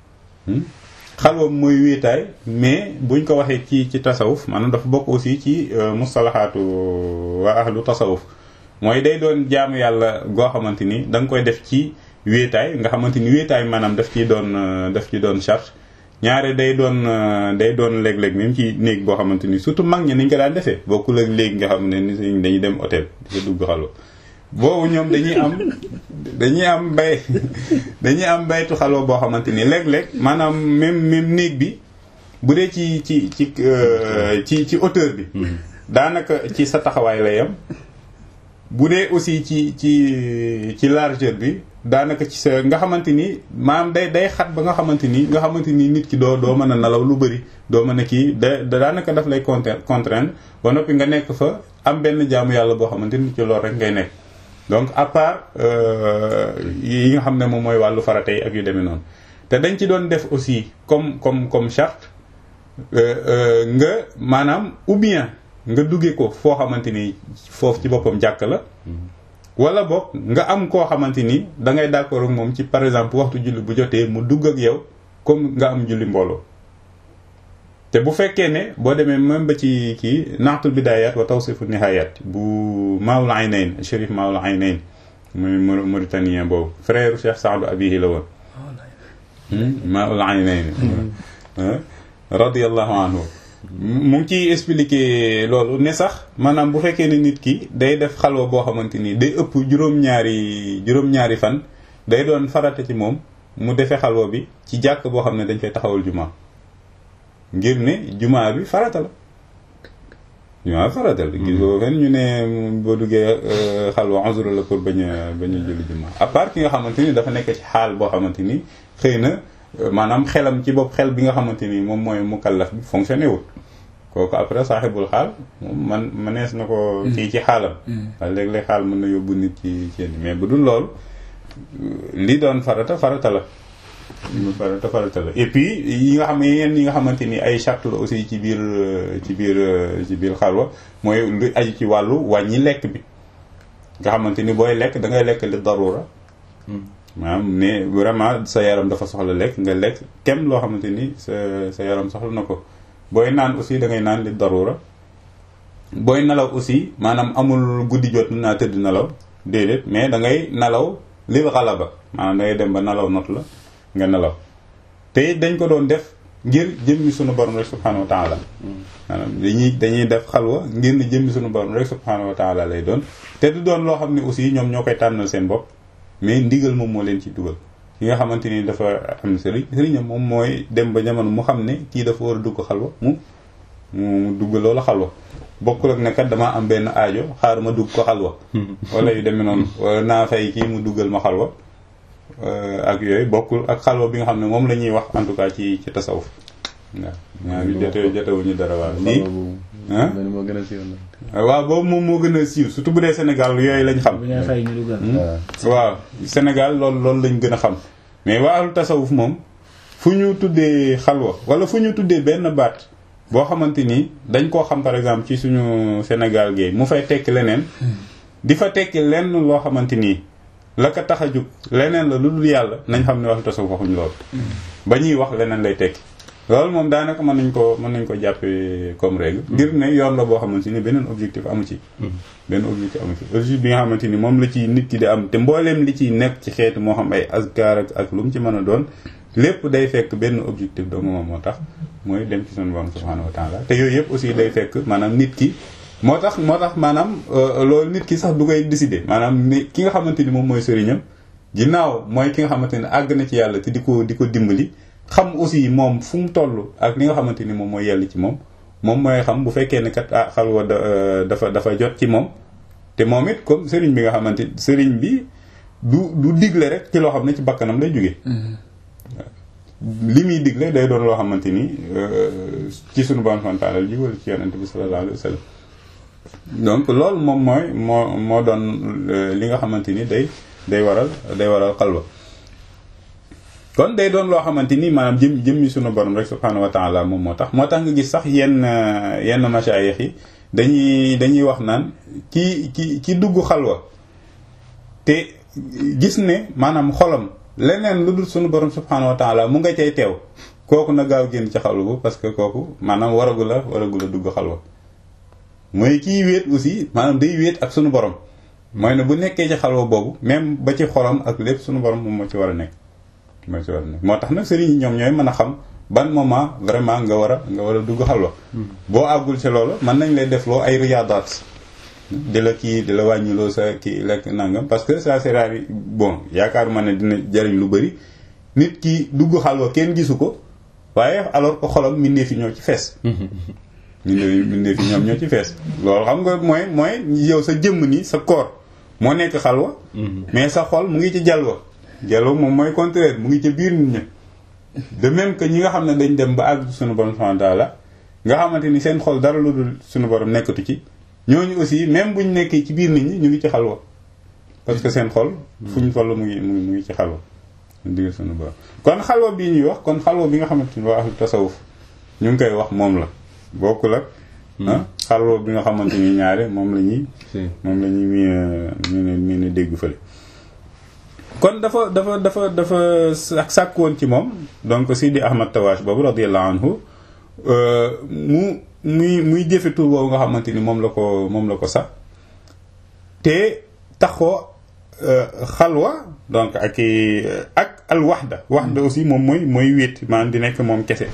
xalwa mooy wéetaay mais buñ ko waxee ci ci tasawuf maanaam dafa bokk aussi ci mustalahaatu waa ahlu tasawuf mooy day doon jaamu yàlla goo xamante ni da nga koy def ci wéetaay nga xamante ni wéetaay maanaam daf ciy doon daf ci doon charge ñaare day doon day doon léeg-léeg même ci néeg boo xamante ni surtout mag ñi niñ ko daan defee bokkul ak léegi nga xam ne ni dañuy dem hôtel di ko dugg xalwa boobu ñoom dañuy am dañuy am bay dañuy am baytu xalwa boo xamante ni léeg-léeg maanaam même même néeg bi bu dee ci ci ci ci ci hauteur bi daanaka ci sa taxawaay lay yam bu dee aussi ci ci ci largeur bi daanaka ci sa nga xamante ni maanaam day day xat ba nga xamante ni nga xamante ni nit ki doo doo mën a nelaw lu bëri doo mën a kii da daanaka daf lay contraindre ba noppi nga nekk fa am benn jaamu yàlla boo xamante ni ci loolu rek ngay nekk donc à part yi nga xam ne moom mooy wàllu farata yi ak yu demee noonu te dañ ci doon def aussi comme comme comme charte nga maanaam ou bien nga duggee ko foo xamante ni foofu ci boppam jàkk la wala boog nga am koo xamante ni da ngay d'accord ak moom ci par exemple waxtu julli bu jotee mu dugg ak yow comme nga am julli mbooloo te bu fekkee ne boo demee même ba ci kii naatul bidayat wa tawsifu nihayat bu Maoul Aynayn Chérif Maoul Aynayn muy mauritanien boobu frère Cheikh Saadu Abihi la woon Maoul Aynayn radiyallahu anhu mu ngi ciy expliquer loolu ne sax maanaam bu fekkee ne nit ki day def xalwa boo xamante ni day ëpp juróom-ñaari juróom-ñaari fan day doon farata ci moom mu defee xalwa bi ci jàkk boo xam ne dañ fay taxawal jumaa ngir ne jumaa bi farata la jumaa bi farata la gis boo fen ñu ne boo duggee xalwa uzru la pour bañ a bañ a julli jumaa à part ki nga xamante ni dafa nekk ci xaal boo xamante ni xëy na maanaam xelam ci bopp xel bi nga xamante ni moom mooy mukallaf bi fonctionné wul kooku après saaxibul xaal moom man manees na ko kii ci xaalam waaye léeg-léeg xaal mën na yóbbu nit ci ci mais bu dul loolu li doon farata farata la farata farata la et puis yi nga xam ne yeneen yi nga xamante ni ay charte la aussi ci biir ci biir ci biir xalwa mooy lu aju ci wàllu wàññi lekk bi nga xamante ni booy lekk da ngay lekk li darura maanaam ne vraiment sa yaram dafa soxla lekk nga lekk kem loo xamante ni sa sa yaram soxla na ko booy naan aussi da ngay naan li darura booy nelaw aussi maanaam amul guddi jot naa tëdd nelaw déedéet mais da ngay nelaw lil xalaba maanaam da ngay dem ba nelaw not la nga nelaw te dañ ko doon def ngir jëmmi sunu borom rek subhanahu wa taala maanaam dañuy dañuy def xalwa ngir ne jëmmi sunu borom rek subhanahu wa taala lay doon te du doon loo xam ne aussi ñoom ñoo koy tànnal seen bopp mais ndigal moom moo leen ci dugal ki nga xamante ni dafa am sëriñ sëriñam moom mooy dem ba jamono mu xam ne kii dafa war a dugg xalwa mu mu dugg loolu xalwa bokkul ak ne kat damaa am benn aajo xaar ma dugg ko xalwa wala yu demee noonu wala naa fay kii mu duggal ma xalwa ak yooyu bokkul ak xalwa bi nga xam ne moom la ñuy wax en tout cas ci ci tasawuf waaw ñaar ñu jote jotewuñu dara waaw lii ah moo gën a siiw nag. waaw boobu moom moo gën a siiw surtout bu dee Sénégal yooyu lañ xam bu ñu fay ñu dugal. waaw Sénégal loolu loolu lañ gën a xam mais waa ahlu tasawuf moom fu ñu tuddee xalwa wala fu ñu tuddee benn baat boo xamante ni dañ koo xam par exemple ci suñu Sénégal gi mu fay tekki leneen di fa tekki lenn loo xamante nii la ko tax a jug leneen la lu dul yàlla nañ xam ne ahlu tasawuf waxuñ loolu ba ñuy wax leneen lay tekki loolu moom daanaka mën nañ ko mën nañ ko jàppee comme règle ngir ne yoon la boo xamante ni beneen objectif amu ci benn objectif amu ci objectif bi nga xamante ni moom la ci nit ki di am te mbooleem li ciy nekk ci xeetu moo xam ay azkar ak ak lu mu ci mën a doon lépp day fekk benn objectif dong moom moo tax mooy dem ci sunu borom subhanahu wa taala te yooyu yëpp aussi day fekk maanaam nit ki moo tax moo tax maanaam loolu nit ki sax du koy décider maanaam ni ki nga xamante ni moom mooy sëriñam ginnaaw mooy ki nga xamante ni àgg na ci yàlla te di ko di ko dimbali xam aussi moom fu mu toll ak li nga xamante ni moom mooy yell ci moom moom mooy xam bu fekkee ne kat ah xalwa dafa dafa jot ci moom te moom it comme sëriñ bi nga xamante sëriñ bi du du digle rek ci loo xam ne ci bakkanam lay jógee li muy digle day doon loo xamante ni ci sunu bon fantaanal ji wala ci yonente bi sallallahu alayhi wa sallam donc loolu moom mooy moo moo doon li nga xamante ni day day waral day waral xalwa kon day doon loo xamante ni maanaam jëm jëmmi sunu borom rek subhanahu wa taala moom moo tax moo tax nga gis sax yenn yenn masaayix yi dañuy dañuy wax naan ki ki ki dugg xalwa te gis ne maanaam xolam leneen lu dul sunu borom subhanahu wa taala mu nga cay teew kooku na gaaw génn ci xalwa bu parce que kooku maanaam waragu la waragu la dugg xalwa mooy kii wéet aussi maanaam day wéet ak sunu borom mooy ne bu nekkee ci xalwa boobu même ba ci xolam ak lépp sunu borom moom moo ci war a nekk moo ci war a nekk moo tax nag sëriñ yi ñoom ñooy mën a xam ban moment vraiment nga war a nga war a dugg xalwa boo àggul ci loolu mën nañ lay defloo ay riyaadaat di la kii di la wàññiloo sa kii lekk nangam parce que ça c'est rare bon yaakaaruma ne dina jariñ lu bëri nit ki dugg xalwa kenn gisu ko waaye alors que xolam mindee fi ñoo ci fees mindee mindee fi ñoom ñoo ci fees loolu xam nga mooy mooy yow sa jëmm ni sa corps moo nekk xalwa mais sa xol mu ngi ci jalwa jalwa moom mooy contraire mu ngi ca biir nit ñi de même que ñi nga xam ne dañ dem ba àgg suñu borom subhanahu wa ta'ala nga xamante ni seen xol dara lu dul suñu borom nekkatu ci ñooñu aussi même buñ nekkee ci biir nit ñi ñu ngi ci xalwa parce que seen xol fu ñu toll mu ngi mu ngi mu ngi ci xalwa digg suñu borom kon xalwa bii ñuy wax kon xalwa bi nga xamante ni waa ahlu tasawuf ñu ngi koy wax moom la bokkul ak ah xalwa bi nga xamante ni ñaare moom la ñuy moom la ñuy mii mii ne dégg fële kon dafa dafa dafa dafa sàkk woon ci moom donc Sidi Ahmad Tawash boobu radiyallahu anhu mu muy muy jëfe tur boobu nga xamante ni moom la ko moom la ko sax te taxoo xalwa donc ak ak al waxda waxda aussi moom mooy mooy wéet maanaam di nekk moom kese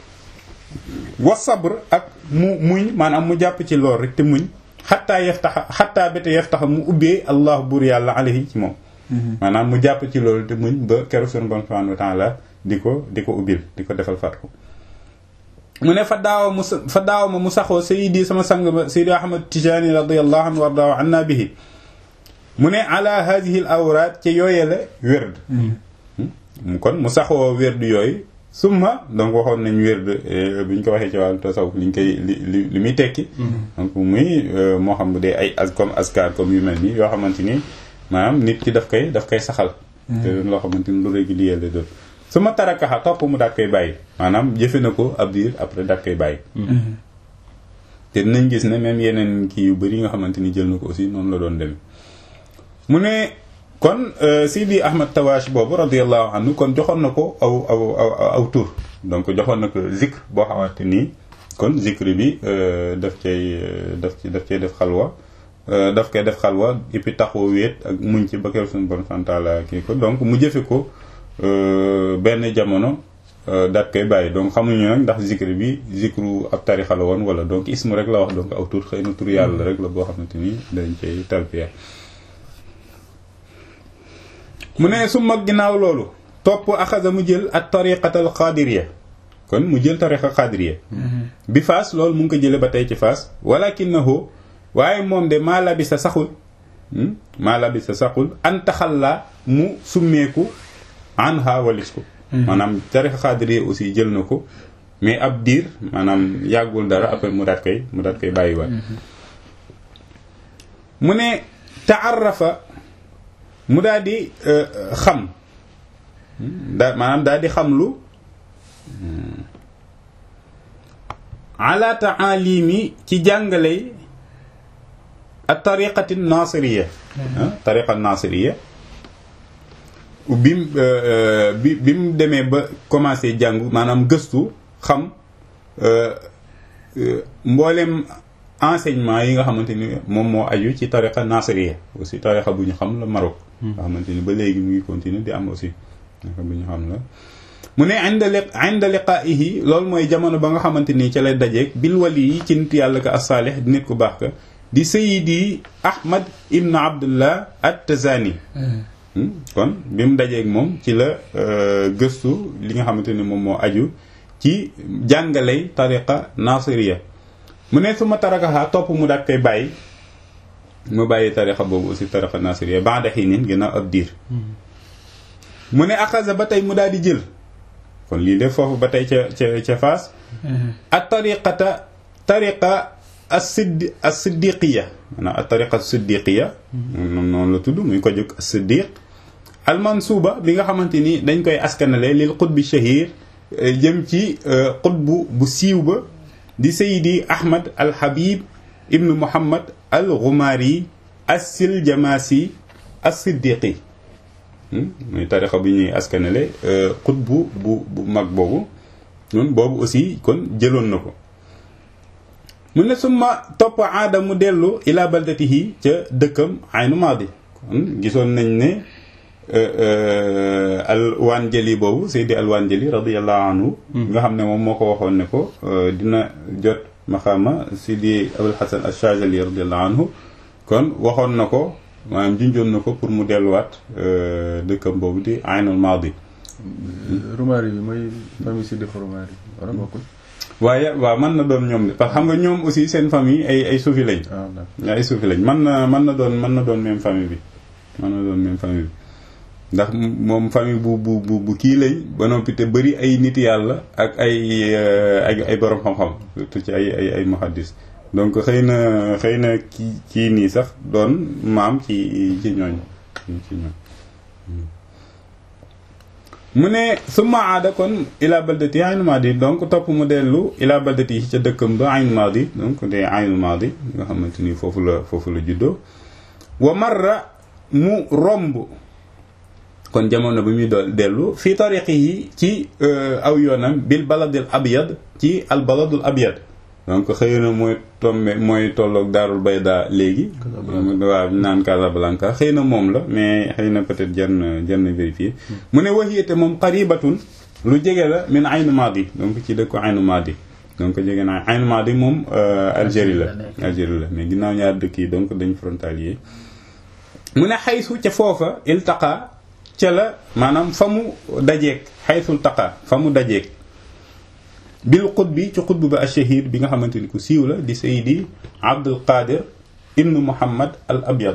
wa sabr ak mu muñ maanaam mu jàpp ci lool rek te muñ xattaa yaftaxa xattaa bete yaftaxa mu ubbee allah buur yàlla alayhi ci moom maanaam mu jàpp ci loolu te muñ ba keroog sunu borom subhanahu wa ta'ala di ko di ko ubbil di ko defal fatku mu ne fa daawa mu fa daawa ma mu saxoo sayidi sama sang ba sayidi ahmad tijani radiyallahu anhu wardahu anna bihi mu ne ala hadihi al awraat ca yooye la wérd kon mu saxoo wérd yooyu summa donc waxoon nañ wérd bi ñu ko waxee ci wàllu tasawuf liñ koy li li li muy tekki donc muy moo xam bu dee ay as comme askar comme yu mel nii yoo xamante ni maanaam nit ki daf koy daf koy saxal te doon loo xamante ni lu régulier la doon su ma tarakaxa topp mu daat koy bàyyi maanaam jëfe na ko ab diir après daat koy bàyyi te dinañ gis ne même yeneen kii yu bëri nga xamante ni jël na ko aussi noonu la doon demee mu ne kon Sidi Ahmad Tawash boobu radiyallahu anhu kon joxoon na ko aw aw aw tur donc joxoon na ko zikr boo xamante nii kon zikr bi daf cay daf ci daf cay def xalwa daf koy def xalwa et puis taxoo wéet ak muñ ci ba keroog suñu bon santaala kii ko donc mu jëfe ko benn jamono daat koy bàyyi donc xamuñu nag ndax zikr bi zikru ab tarixa la woon wala donc ismu rek la wax donc aw tur xëy na tur yàlla rek la boo xamante ni dañ cay talbiya mu ne su mag ginnaaw loolu topp axasa mu jël ak tariqatal xaadiriya kon mu jël tariqa xaadiriya bi faas loolu mu ngi ko jële ba tey ci faas walakinahu waaye moom de maa labisa saxul maa labisa saxul an taxalla mu summeeku an ha walis ko maanaam tariqa xaadiriya aussi jël na ko mais ab diir maanaam yàggul dara après mu daat koy mu daat koy bàyyiwaat mu ne taarrafa mu daal di xam da maanaam daal di xam lu ala taalimi ci jàngale ak tariqati nasiriya tariqa nasiriya bim bi bi mu demee ba commencé jàng maanaam gëstu xam mboolem enseignement yi nga xamante ni moom moo aju ci tariqa nasiriya aussi tariqa bu ñu xam la Maroc nga xamante ni ba léegi mu ngi continuer di am aussi tariqa bu ñu xam la mu ne inda li inda liqaa'ihi loolu mooy jamono ba nga xamante ni ca lay dajeeg bil wali yi ci nit yàlla ka as-saalih di nit ku baax ka di sayidi ahmad ibn abdullah at-tazani kon bi mu dajeeg moom ci la gëstu li nga xamante ni moom moo aju ci jàngaley tariqa nasiriya mu ne su ma tarakaxaa topp mu daat koy bàyyi mu bàyyi tariqa boobu aussi tariqa nasiriya ba'da hiinin ginnaaw ab diir mu ne axasa ba tey mu daal di jël kon lii de foofu ba tey ca ca ca faas at tariqata tariqa as-siddi as-siddiqiya maanaam at tariqa as-siddiqiya noonu la tudd muy ko jóg as-siddiq al-mansuuba bi nga xamante ni dañ koy askanale lil qutbi shahir jëm ci qutbu bu siiw ba di sayidi ahmad al-habib ibnu muhammad al-ghumari as-siljamasi as-siddiqi muy tarixa bi ñuy askanale xutbu bu bu mag boobu noonu boobu aussi kon jëloon na ko mu ne suma topp aada mu dellu ila baldatihi ca dëkkam aynu maadi kon gisoon nañ ne alwaan jëli boobu seydi alwaan jëli radiallahu anhu nga xam ne moom moo ko waxoon ne ko dina jot maxaama seydi abul hasan ashazali radiallahu anhu kon waxoon na ko maanaam junjoon na ko pour mu delluwaat dëkkam boobu di aynul maadi Roumari bi mooy famille Sidi Roumari wala bokkul waaye waaw mën na doon ñoom de parce que xam nga ñoom aussi seen famille ay ay suufi lañ ay suufi lañ mën na mën na doon mën na doon même famille bi mën na doon même famille bi ndax moom famille bu bu bu bu kii lañ ba noppi te bëri ay nit yàlla ak ay ay ay borom xam-xam surtout ci ay ay ay muhaddis donc xëy na xëy na kii kii nii sax doon maam ci ci ñooñ ci ñooñ mu ne summa aada kon ila baldati aynul maadi donc topp mu dellu ila baldati yi ca dëkkam ba aynul maadi donc de aynul maadi nga xamante ni foofu la foofu la juddoo wa marra mu romb kon jamono bi muy dool dellu fii tariqi yi ci aw yoonam bil baladil abyad ci al baladul abyad donc xëy na mooy tombe mooy tolloog daarul bayda léegi waaw naan Casablanca xëy na moom la mais xëy na peut-être jar na jar na vérifier mu ne waxiyate moom qaribatun lu jege la min aynu maadi donc ci dëkku aynu maadi donc jege naa aynu maadi moom Algérie la Algérie la mais ginnaaw ñaar dëkk yi donc dañ frontalier mu ne xaysu ca foofa iltaqa ca la maanaam fa mu dajeeg xaysul taqa fa mu dajeeg bil xutbi ci xutb ba ashahid bi nga xamante ni ku siiw la di sayidi abdul qadir ibnu muhammad al abyad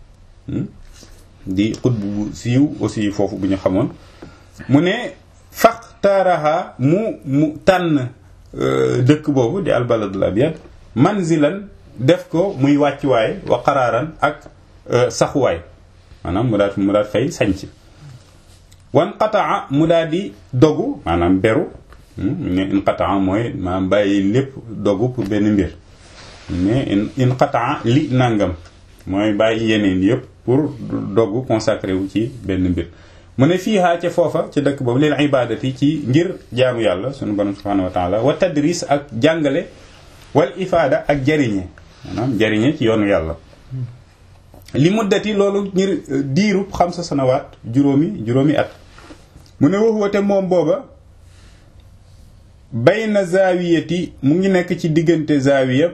di xutb bu siiw aussi foofu bu ñu xamoon mu ne faxtaaraha mu mu tànn dëkk boobu di al baladul abyad manzilan def ko muy wàccuwaay wa qaraaran ak saxuwaay maanaam mu daat mu daat fay sañc wan qataa mu daal di dogu maanaam beru ne inqataa mooy maanaam bàyyi lépp dogu pour benn mbir mais inqataa li nangam mooy bàyyi yeneen yëpp pour dogu consacré wu ci benn mbir mu ne fiihaa ca foofa ca dëkk boobu lil ibadati ci ngir jaamu yàlla sunu borom subhanahu wa taala wa tadris ak jàngale wal ifaada ak jariñe maanaam jariñe ci yoonu yàlla li muddati loolu ngir diirub xam sa sanawaat juróomi juróomi at mu ne waxuwate moom booba bayna zaawiyati mu ngi nekk ci diggante zaawiya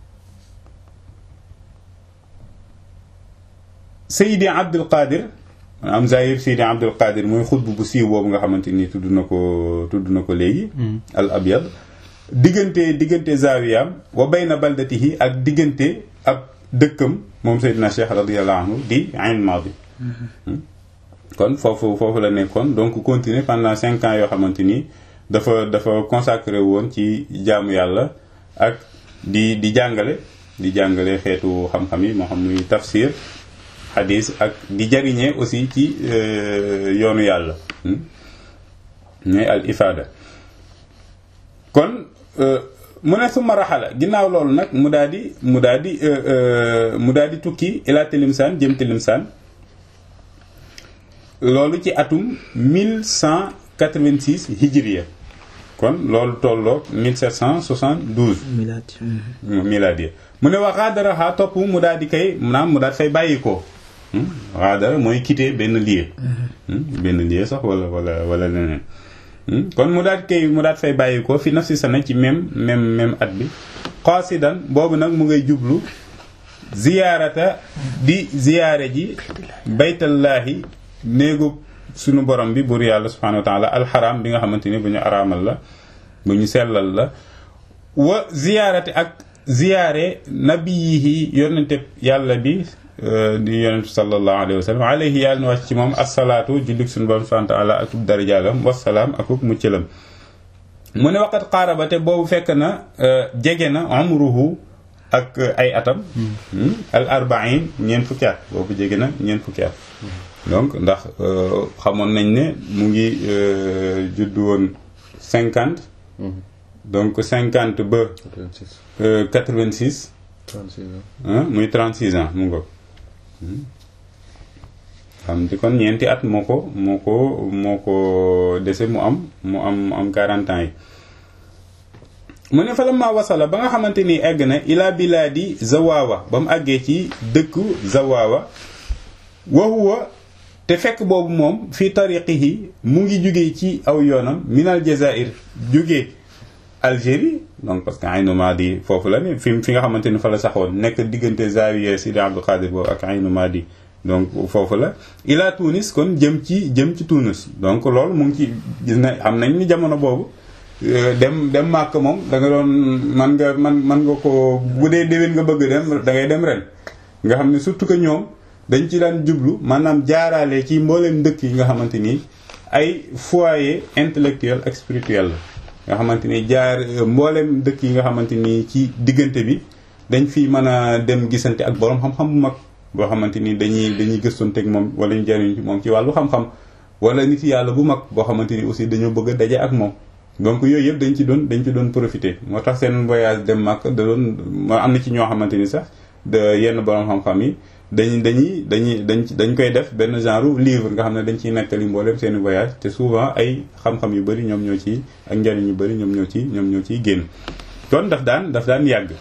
Seydi Abdul Qadir am zahir Seydi Abdul Qadir mooy xutb bu siiw boobu nga xamante ni tudd na ko tudd na ko léegi al abyad diggante diggante zaawiyam wa bayna baldatihi ak diggante ab dëkkam moom Seydina Cheikh radiyallahu anhu di Ayn Maadi kon foofu foofu la nekkoon donc continuer pendant cinq ans yoo xamante ni dafa dafa consacré woon ci jaamu yàlla ak di di jàngale di jàngale xeetu xam-xam yi moo xam muy tafsir xadis ak di jariñee aussi ci yoonu yàlla ñooy al ifada kon mu ne suma raxala ginnaaw loolu nag mu daal di mu daal di mu daal di tukki ila tilimsaan jëm tilimsaan loolu ci atum 1186 hijriya kon loolu tolloog 1772 milaadi miladiya mu ne wax xaadaraxaa topp mu daal di kay maanaam mu daal fay bàyyi ko xaadara mooy quitter benn lieu benn lieu sax wala wala wala leneen kon mu daal kay mu daal fay bàyyi ko fi nafsi sana ci même même même at bi qaasidan boobu nag mu ngay jublu ziyaarata di ziyaare ji baytallaahi néegu sunu borom bi buur yàlla subhanahu wa taala alxaram bi nga xamante ni bu ñu araamal la bu ñu sellal la wa ziyaarati ak ziyaare nabiyihi yonente yàlla bi di yonente sallallahu alayhi wa sallam alayhi yàlla na wàcc ci moom asalaatu jullit suñu borom subhanahu wa taala akub darajaalam wasalaam akub muccalam mu ne waqat xaarabate boobu fekk na jege na umruhu ak ay atam al arbain ñeent fukki at boobu jege na ñeent fukki at donc ndax xamoon nañ ne mu ngi juddu woon cinquante donc cinquante ba quatre-vingt-six muy trente-six ans mu ngo xam di kon ñeenti at moo ko moo ko moo ko dese mu am mu am mu am quarante ans yi mu ne fa la ma wasala ba nga xamante ni egg na ila bilaadi zawawa ba mu àggee ci dëkku zawawa wa huwa te fekk boobu moom fii tariqihi mu ngi jógee ci aw yoonam minal jazair jógee Algérie donc parce que Aynu Maadi foofu la ne fi fi nga xamante ni fa la saxoon nekk diggante Zawiya Sidi Abdul Qadir boobu ak Aynu Maadi donc foofu la ila Tunis kon jëm ci jëm ci Tunis donc loolu mu ngi ci gis na xam nañ ni jamono boobu dem dem màkk moom da nga doon man nga man man nga ko bu dee déwén nga bëgg dem da ngay dem ren nga xam ne surtout que ñoom dañ ci daan jublu maanaam jaaraale ci mbooleem dëkk yi nga xamante ni ay foyer intellectuel ak spirituel la nga xamante ni jaar mbooleem dëkk yi nga xamante ni ci diggante bi dañ fi mën a dem gisante ak borom xam-xam bu mag boo xamante ni dañuy dañuy gëstonteeg moom wala ñu jariñ ci moom ci wàllu xam-xam wala nit yàlla bu mag boo xamante ni aussi dañoo bëgg a daje ak moom donc yooyu yëpp dañ ci doon dañ ci doon profité moo tax seen voyage dem Makka da doon am na ci ñoo xamante ni sax de yenn borom xam-xam yi dañ dañuy dañuy dañ dañ koy def benn genre livre nga xam ne dañ ciy nettali mboolem seeni voyage te souvent ay xam-xam yu bëri ñoom ñoo ci ak njariñ yu bëri ñoom ñoo ci ñoom ñoo ciy génn kon daf daan daf daan yàgg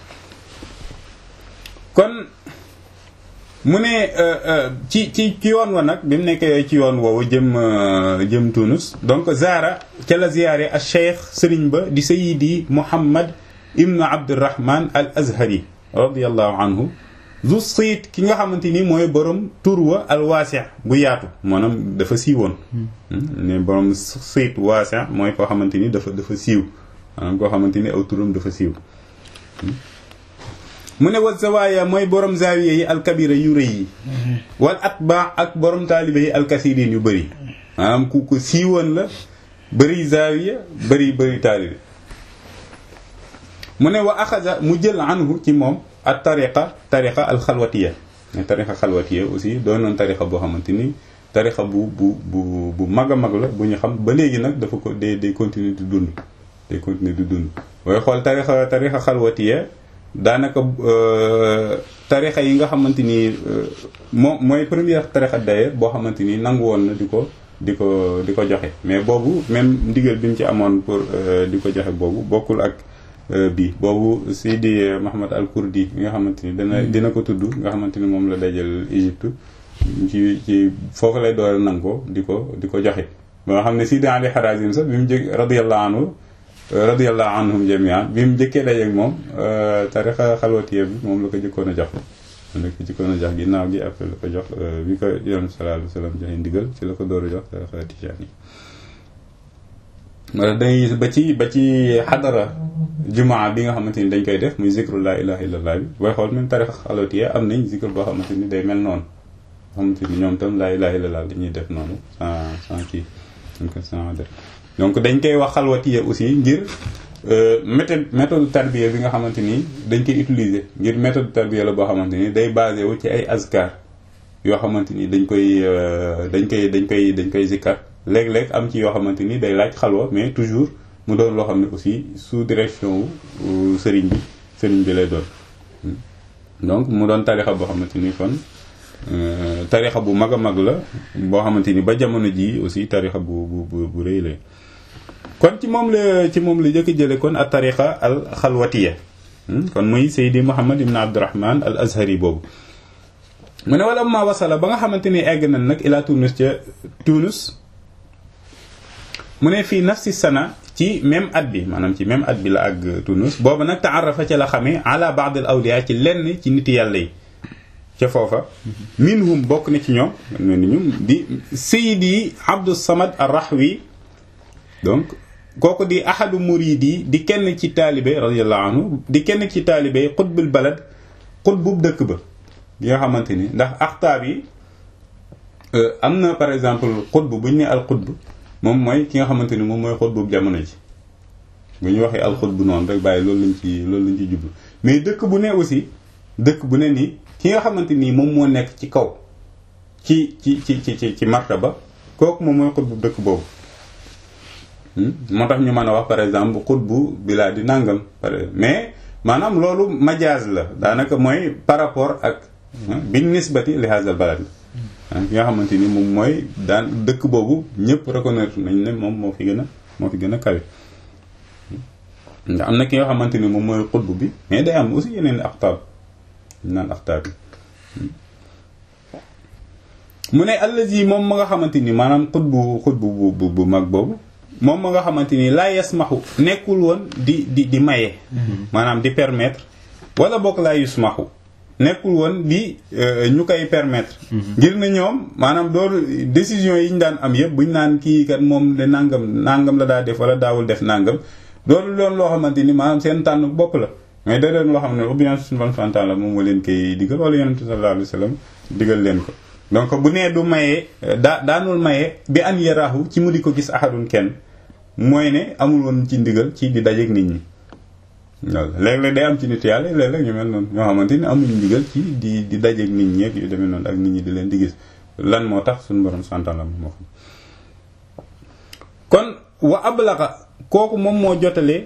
kon mu ne ci ci ci yoon wa nag bi mu nekkee ci yoon woowu jëm jëm Tunus donc Zara ca la ziyaare al cheikh sëriñ ba di sayidi Muhammad ibnu Abdurrahman al Azhari radiallahu anhu zu siit ki nga xamante ni mooy borom tur wa al waasi bu yaatu maanaam dafa siiwoon ne borom siit waasi mooy koo xamante ni dafa dafa siiw maanaam koo xamante ni aw turam dafa siiw mu ne wa zawaaya mooy borom zaawiya yi alkabira yu rëy yi wal atbaa ak borom taalibe yi alkasirin yu bëri maanaam ku ko siiwoon la bëri zaawiya bëri bëri taalibe mu ne wa axaza mu jël anhu ci moom ak tariqa tariqa alxalwatiya mais tariqa xalwatiya aussi doon noon tariqa boo xamante ni tariqa bu bu bu bu mag a mag la bu ñu xam ba léegi nag dafa ko day day continuer di dund day continuer di dund booy xool tariqa tariqa xalwatiya daanaka tarixa yi nga xamante ni moom mooy première tarixa d'ailleurs boo xamante ni nangu woon na di ko di ko di ko joxe mais boobu même ndigal bi mu ci amoon pour di ko joxe boobu bokkul ak bii boobu Sidi Mahamad al Kurdi bi nga xamante ni dana dina ko tudd nga xamante ni moom la dajal Égypte ci ci foofu lay door a nangu di ko di ko joxe ba nga xam ne Sidi Ali Harazim sax bi mu jëg radiyallahu anhu radiyallahu anhum jamian bi mu jëkkee dajeeg moom tarixa xalwatiye bi moom la ko jëkkoon a jox moom la ko jëkkoon a jox ginnaaw gi après la ko jox bi ko yoon sallallahu alayhi wa sallam joxe ndigal ci la ko door a jox tarixa tijaan yi wala dangay gis ba ci ba ci xadara jumaa bi nga xamante ni dañ koy def muy zikru la ilaha illallah bi booy xool même tarixa xalwatiye am nañ zikru boo xamante ni day mel noonu xamante ni ñoom tam la ilaha illallah dañuy def noonu sans sans kii dañ ko sans def donc dañ koy wax xalwatiya aussi ngir méthode méthode tarbiya bi nga xamante ni dañ koy utiliser ngir méthode tarbiya la boo xamante ni day basé wu ci ay azkar yoo xamante ni dañ koy dañ koy dañ koy dañ koy zikkar léeg-léeg am ci yoo xamante ni day laaj xalwa mais toujours mu doon loo xam ne aussi sous direction wu sëriñ bi sëriñ bi lay doon donc mu doon tarixa boo xamante ni kon tarixa bu mag a mag la boo xamante ni ba jamono ji aussi tarixa bu bu bu bu rëy la kon ci moom la ci moom la jëkk jële kon a tarixa al xalwatiya kon muy Seydi Muhammad ibn Abdurrahman al Azhari boobu mu ne wala ma wasala ba nga xamante ni egg nañ nag ila Tunus ca Tunus mu ne fii nafsi sana ci même at bi maanaam ci même at bi la ak Tunus boobu nag taarafa ca la xamee ala baad al awliya ci lenn ci niti yàlla yi ca foofa minhum bokk na ci ñoom ne ni ñum di Seydi Abdou Samad ar-Rahwi donc kooku di ahadu muridi di kenn ci taalibe radiyallahu anhu di kenn ci taalibe xutbul balad xutbub dëkk ba bi nga xamante ni ndax axtaab yi am na par exemple xutb bu ñu ne al xutb moom mooy ki nga xamante ni moom mooy xutbub jamono ji bu ñu waxee al xutb noonu rek bàyyi loolu lañ ci loolu lañ ci jublu mais dëkk bu ne aussi dëkk bu ne nii ki nga xamante nii moom moo nekk ci kaw ci ci ci ci ci martaba kooku moom mooy xutbu dëkk boobu moo tax ñu mën a wax par exemple xutbu bilaa di nàngam mais maanaam loolu majaaz la daanaka mooy par rapport ak bi nisbati li hazal balad la ki nga xamante ni moom mooy daan dëkk boobu ñëpp reconnaître nañ ne moom moo fi gën a moo fi gën a kawe ndax am na ki nga xamante ni moom mooy xutbu bi mais day am aussi yeneen aqtaab ñu naan axtaab yi mu ne allazi moom ma nga xamante ni maanaam xutbu xutbu bu bu mag boobu moom ma nga xamante ni laa yasmaxu nekkul woon di di di maye. maanaam di permettre wala bokk laa yusmaxu nekkul woon di ñu koy permettre. ngir na ñoom maanaam doolu décision yi ñu daan am yëpp bu ñu naan kii kat moom de nangam nangam la daa def wala daawul def nangam doolu loolu loo xamante ni maanaam seen tànn bopp la. mais da doon loo xam ne bien suñu bon fantaan la moom moo leen koy digal wala yonent sallallahu alayhi wa sallam digal leen ko donc bu nee du mayee daa daanul mayee bi an yaraahu ci mu di ko gis ahadun kenn mooy ne amul woon ci ndigal ci di dajeeg nit ñi loolu léeg-léeg day am ci nit yàlla léeg-léeg ñu mel noonu ñoo xamante ni amuñu ndigal ci di di dajeeg nit ñi ak yu demee noonu ak nit ñi di leen di gis lan moo tax suñu borom santaan la moo xam kon wa ablaqa kooku moom moo jotalee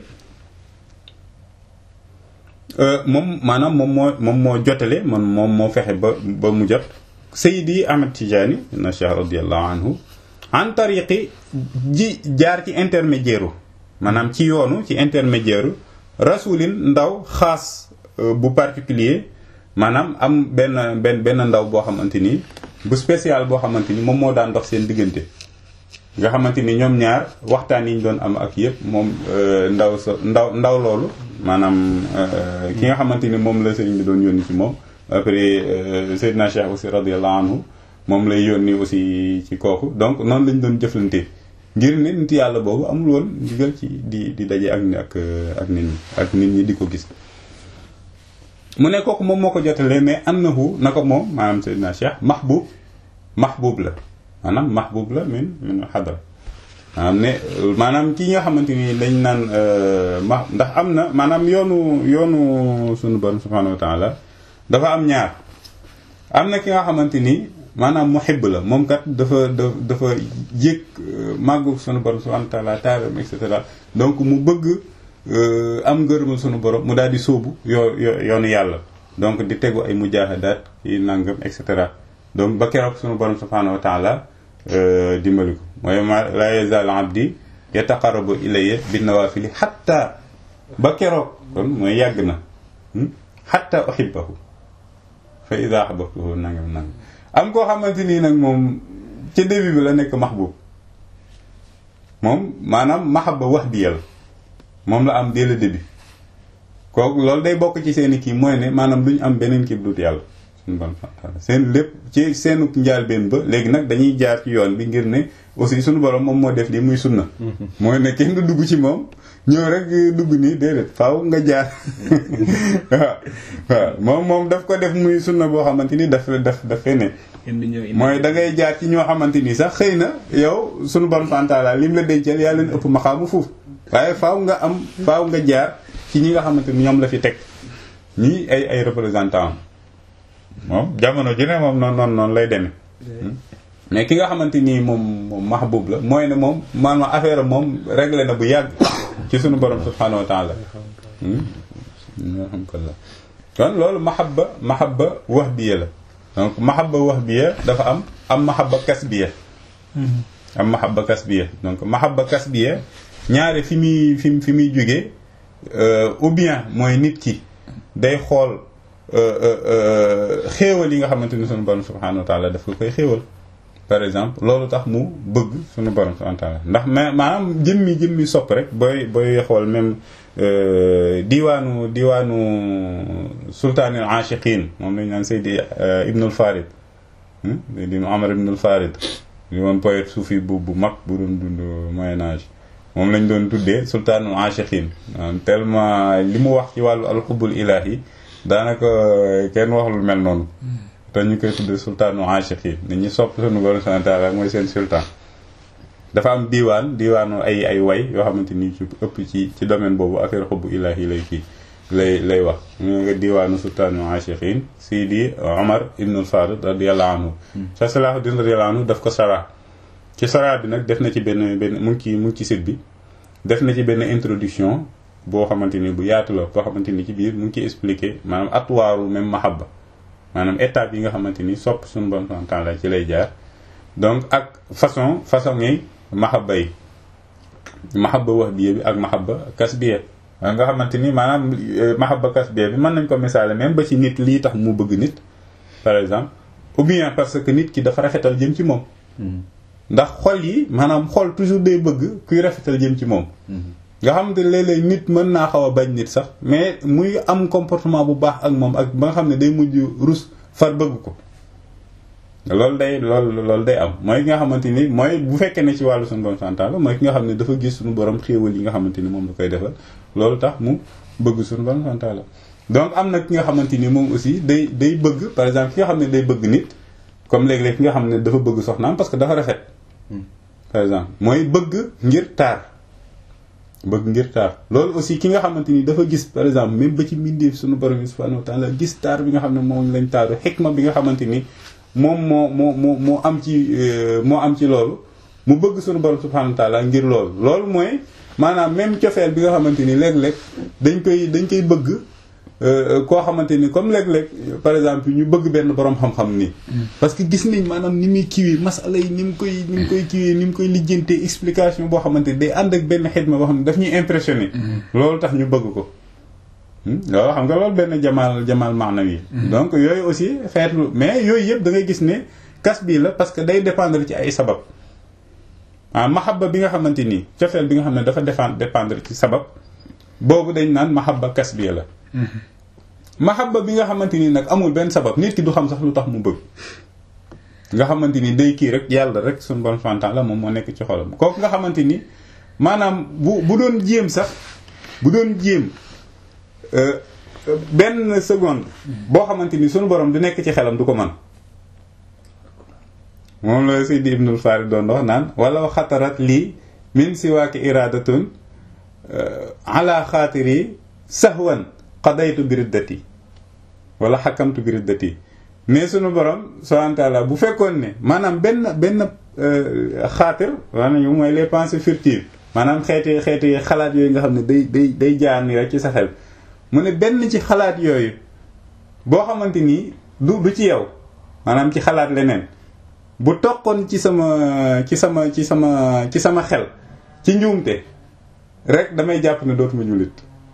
moom maanaam moom moo moom moo jotale man moom moo fexe ba ba mu jot Seydi Ahmad Tidiane na Cheikh radiyallahu anhu en tariqi ji jaar ci intermédiaire maanaam ci yoonu ci intermédiaire rasulin ndaw xaas bu particulier maanaam am benn benn benn ndaw boo xamante ni bu spécial boo xamante ni moom moo daan dox seen diggante nga xamante ni ñoom ñaar waxtaan yi ñu doon am ak yëpp moom ndaw sa ndaw ndaw loolu maanaam ki nga xamante ni moom la sëriñ bi doon yónni ci moom après Seydina Cheikh aussi radiyallahu anhu moom lay yónni aussi ci kooku donc noonu lañ doon jëflante ngir ne nit yàlla boobu amul woon ndigal ci di di daje ak ak ak nit ñi ak nit ñi di ko gis mu ne kooku moom moo ko jotalee mais annahu na ko moom maanaam Seydina Cheikh mahbub mahbub la maanaam mahbub la min min xadra maanaam ne maanaam ki nga xamante ni dañ naan ma ndax am na maanaam yoonu yoonu sunu borom subhanahu wa taala dafa am ñaar am na ki nga xamante ni maanaam muhibb la moom kat dafa dafa yëg màggu sunu borom subhanahu wa taala taaram et cetera donc mu bëgg am ngërëmal sunu borom mu daal di sóobu yoo yoonu yàlla donc di tegu ay mujaahidaat yi nangam et cetera donc ba keroog sunu borom subhanahu wa taala dimbali ko mooy ma la yazal abdi yataqarrabu ilayya bin nawafili xatta ba keroog kon mooy yàgg na xatta uhibbahu fa ida ahbabtuhu nangam nangam am koo xamante nii nag moom ca début bi la nekk mahbub moom maanaam mahabba wahdiya la moom la am dès le début kooku loolu day bokk ci seeni kii mooy ne maanaam du ñu am beneen kii dut yàlla suñu borom seen lépp ci seenu njaalbeen ba léegi nag dañuy jaar ci yoon bi ngir ne aussi suñu borom moom moo def lii muy sunna mooy ne kenn du dugg ci moom ñëw rek dugg nii déedéet faaw nga jaar waaw waaw moom moom daf ko def muy sunna boo xamante ni daf daf daf fee ne mooy da ngay jaar ci ñoo xamante ni sax xëy na yow suñu borom fantaala lim la dencal yaa leen ëpp maxaamu foofu waaye faaw nga am faaw nga jaar ci ñi nga xamante ni ñoom la fi teg ñii ay ay représentant am moom jamono ju ne moom noonu noonu noonu lay demee mais ki nga xamante nii moom moom mahbub la mooy ne moom maanaam affaire moom réglé na bu yàgg ci sunu borom subhanahu wa taala alhamdulillah kon loolu mahabba mahabba wahbiya la donc mahabba wahbiya dafa am am mahabba kasbiya am mahabba kasbiya donc mahabba kasbiya ñaare fi muy fi fi muy jógee ou bien mooy nit ki day xool xéewal yi nga xamante ni sunu borom subhanahu wa taala daf ko koy xéewal par exemple loolu tax mu bëgg sunu borom subhanahu wa taala ndax mais maanaam jëmmi jëmmi sopp rek booy booy xool même diwaanu diwaanu sultaanil aashiqiin moom lañu naan Seydi Ibnul Farid di Omar Ibnul Farid di woon poète soufi bu bu mag bu doon dund Moyen Âge moom lañ doon tuddee sultaanul aashiqiin tellement li mu wax ci wàllu alxubul ilaahi daanaka kenn waxul mel noonu te ñu koy tuddee sultaanul aashiqiin nit ñi sopp sunu borom subhaanahu wa taala mooy seen sultaan dafa am diiwaan diiwaanu ay ay way yoo xamante ni ci ëpp ci ci domaine boobu affaire xubbu ilaahi lay kii lay lay wax ñu nga diiwaanu sultaanul aashiqiin Sidi Omar ibnul Farid radiyallahu anhu sa Salaahuddin radiyallahu anhu daf ko sara ci sara bi nag def na ci benn benn mu ngi ci mu ngi ci site bi def na ci benn introduction boo xamante ni bu yaatu la boo xamante ni ci biir mu ngi ciy expliqué maanaam atwaaru même mahabba maanaam étape yi nga xamante ni sopp suñu bon temps la ci lay jaar donc ak façon façon yi mahabba yi mahabba wahbiya bi ak mahabba kasbiya nga xamante ni maanaam mahabba kasbiya bi mën nañ ko misaale même ba ci nit lii tax mu bëgg nit par exemple ou bien parce que nit ki dafa rafetal jëm ci moom ndax xol yi maanaam xol toujours day bëgg kuy rafetal jëm ci moom nga xamante ne léeg-léeg nit mën naa xaw a bañ nit sax mais muy am comportement bu baax ak moom ak ba nga xam ne day mujj rus far bëgg ko loolu day loolu loolu day am mooy ki nga xamante ni mooy bu fekkee ne ci wàllu suñu borom santaan la mooy ki nga xam ne dafa gis suñu borom xéewal yi nga xamante ni moom la koy defal loolu tax mu bëgg suñu borom santaan la donc am na ki nga xamante ni moom aussi day day bëgg par exemple ki nga xam ne day bëgg nit comme léeg-léeg ki nga xam ne dafa bëgg soxnaam parce que dafa rafet par exemple mooy bëgg ngir taar bëgg ngir taar loolu aussi ki nga xamante ni dafa gis par exemple même ba ci mbindeef suñu borom bi subhanahu wa ta'ala gis taar bi nga xam ne moom lañ taaru xikma bi nga xamante ni moom moo moo moo moo am ci moo am ci loolu mu bëgg suñu borom subhanahu wa ta'ala ngir loolu loolu mooy maanaam même cofeel bi nga xamante ni léeg-léeg dañ koy dañ koy bëgg koo xamante ni comme léeg-léeg par exemple ñu bëgg benn borom xam-xam nii. parce que gis nañ maanaam ni muy kiiwee masala yi ni mu koy ni mu koy kiiwee ni mu koy lijjantee explication boo xamante ni day ànd ak benn xidma boo xam ne daf ñuy impressionné. loolu tax ñu bëgg ko. loolu xam nga loolu benn jamaal jamaal maanawi donc yooyu aussi xeetu mais yooyu yëpp da ngay gis ne kas bii la parce que day dépendre ci ay sabab. ah mahabba bi nga xamante ni cofeel bi nga xam ne dafa défendre dépendre ci sabab boobu dañ naan mahabba kas bii la. mahabba bi nga xamante ni nag amul benn sabab nit ki du xam sax lu tax mu bëgg nga xamante ni day kii rek yàlla rek suñu bon fantaan la moom moo nekk ci xolam kooku nga xamante ni maanaam bu bu doon jéem sax bu doon jéem benn seconde boo xamante ni suñu borom di nekk ci xelam du ko mën moom la Seydi Ibnul Farid doon wax naan wala xatarat lii min siwaaki iradatun ala xaatiri sahwan qadaytu bi riddati wala xakamtu bi riddati mais sunu borom subhanahu wa ta'ala bu fekkoon ne maanaam benn benn xaatir maanaam mooy les pensées furtives maanaam xeeti xeeti xalaat yooyu nga xam ne day day day jaar ni rek ci sa xel mu ne benn ci xalaat yooyu boo xamante ni du du ci yow maanaam ci xalaat leneen bu toqoon ci sama ci sama ci sama ci sama xel ci njuumte rek damay jàpp ne dootuma jullit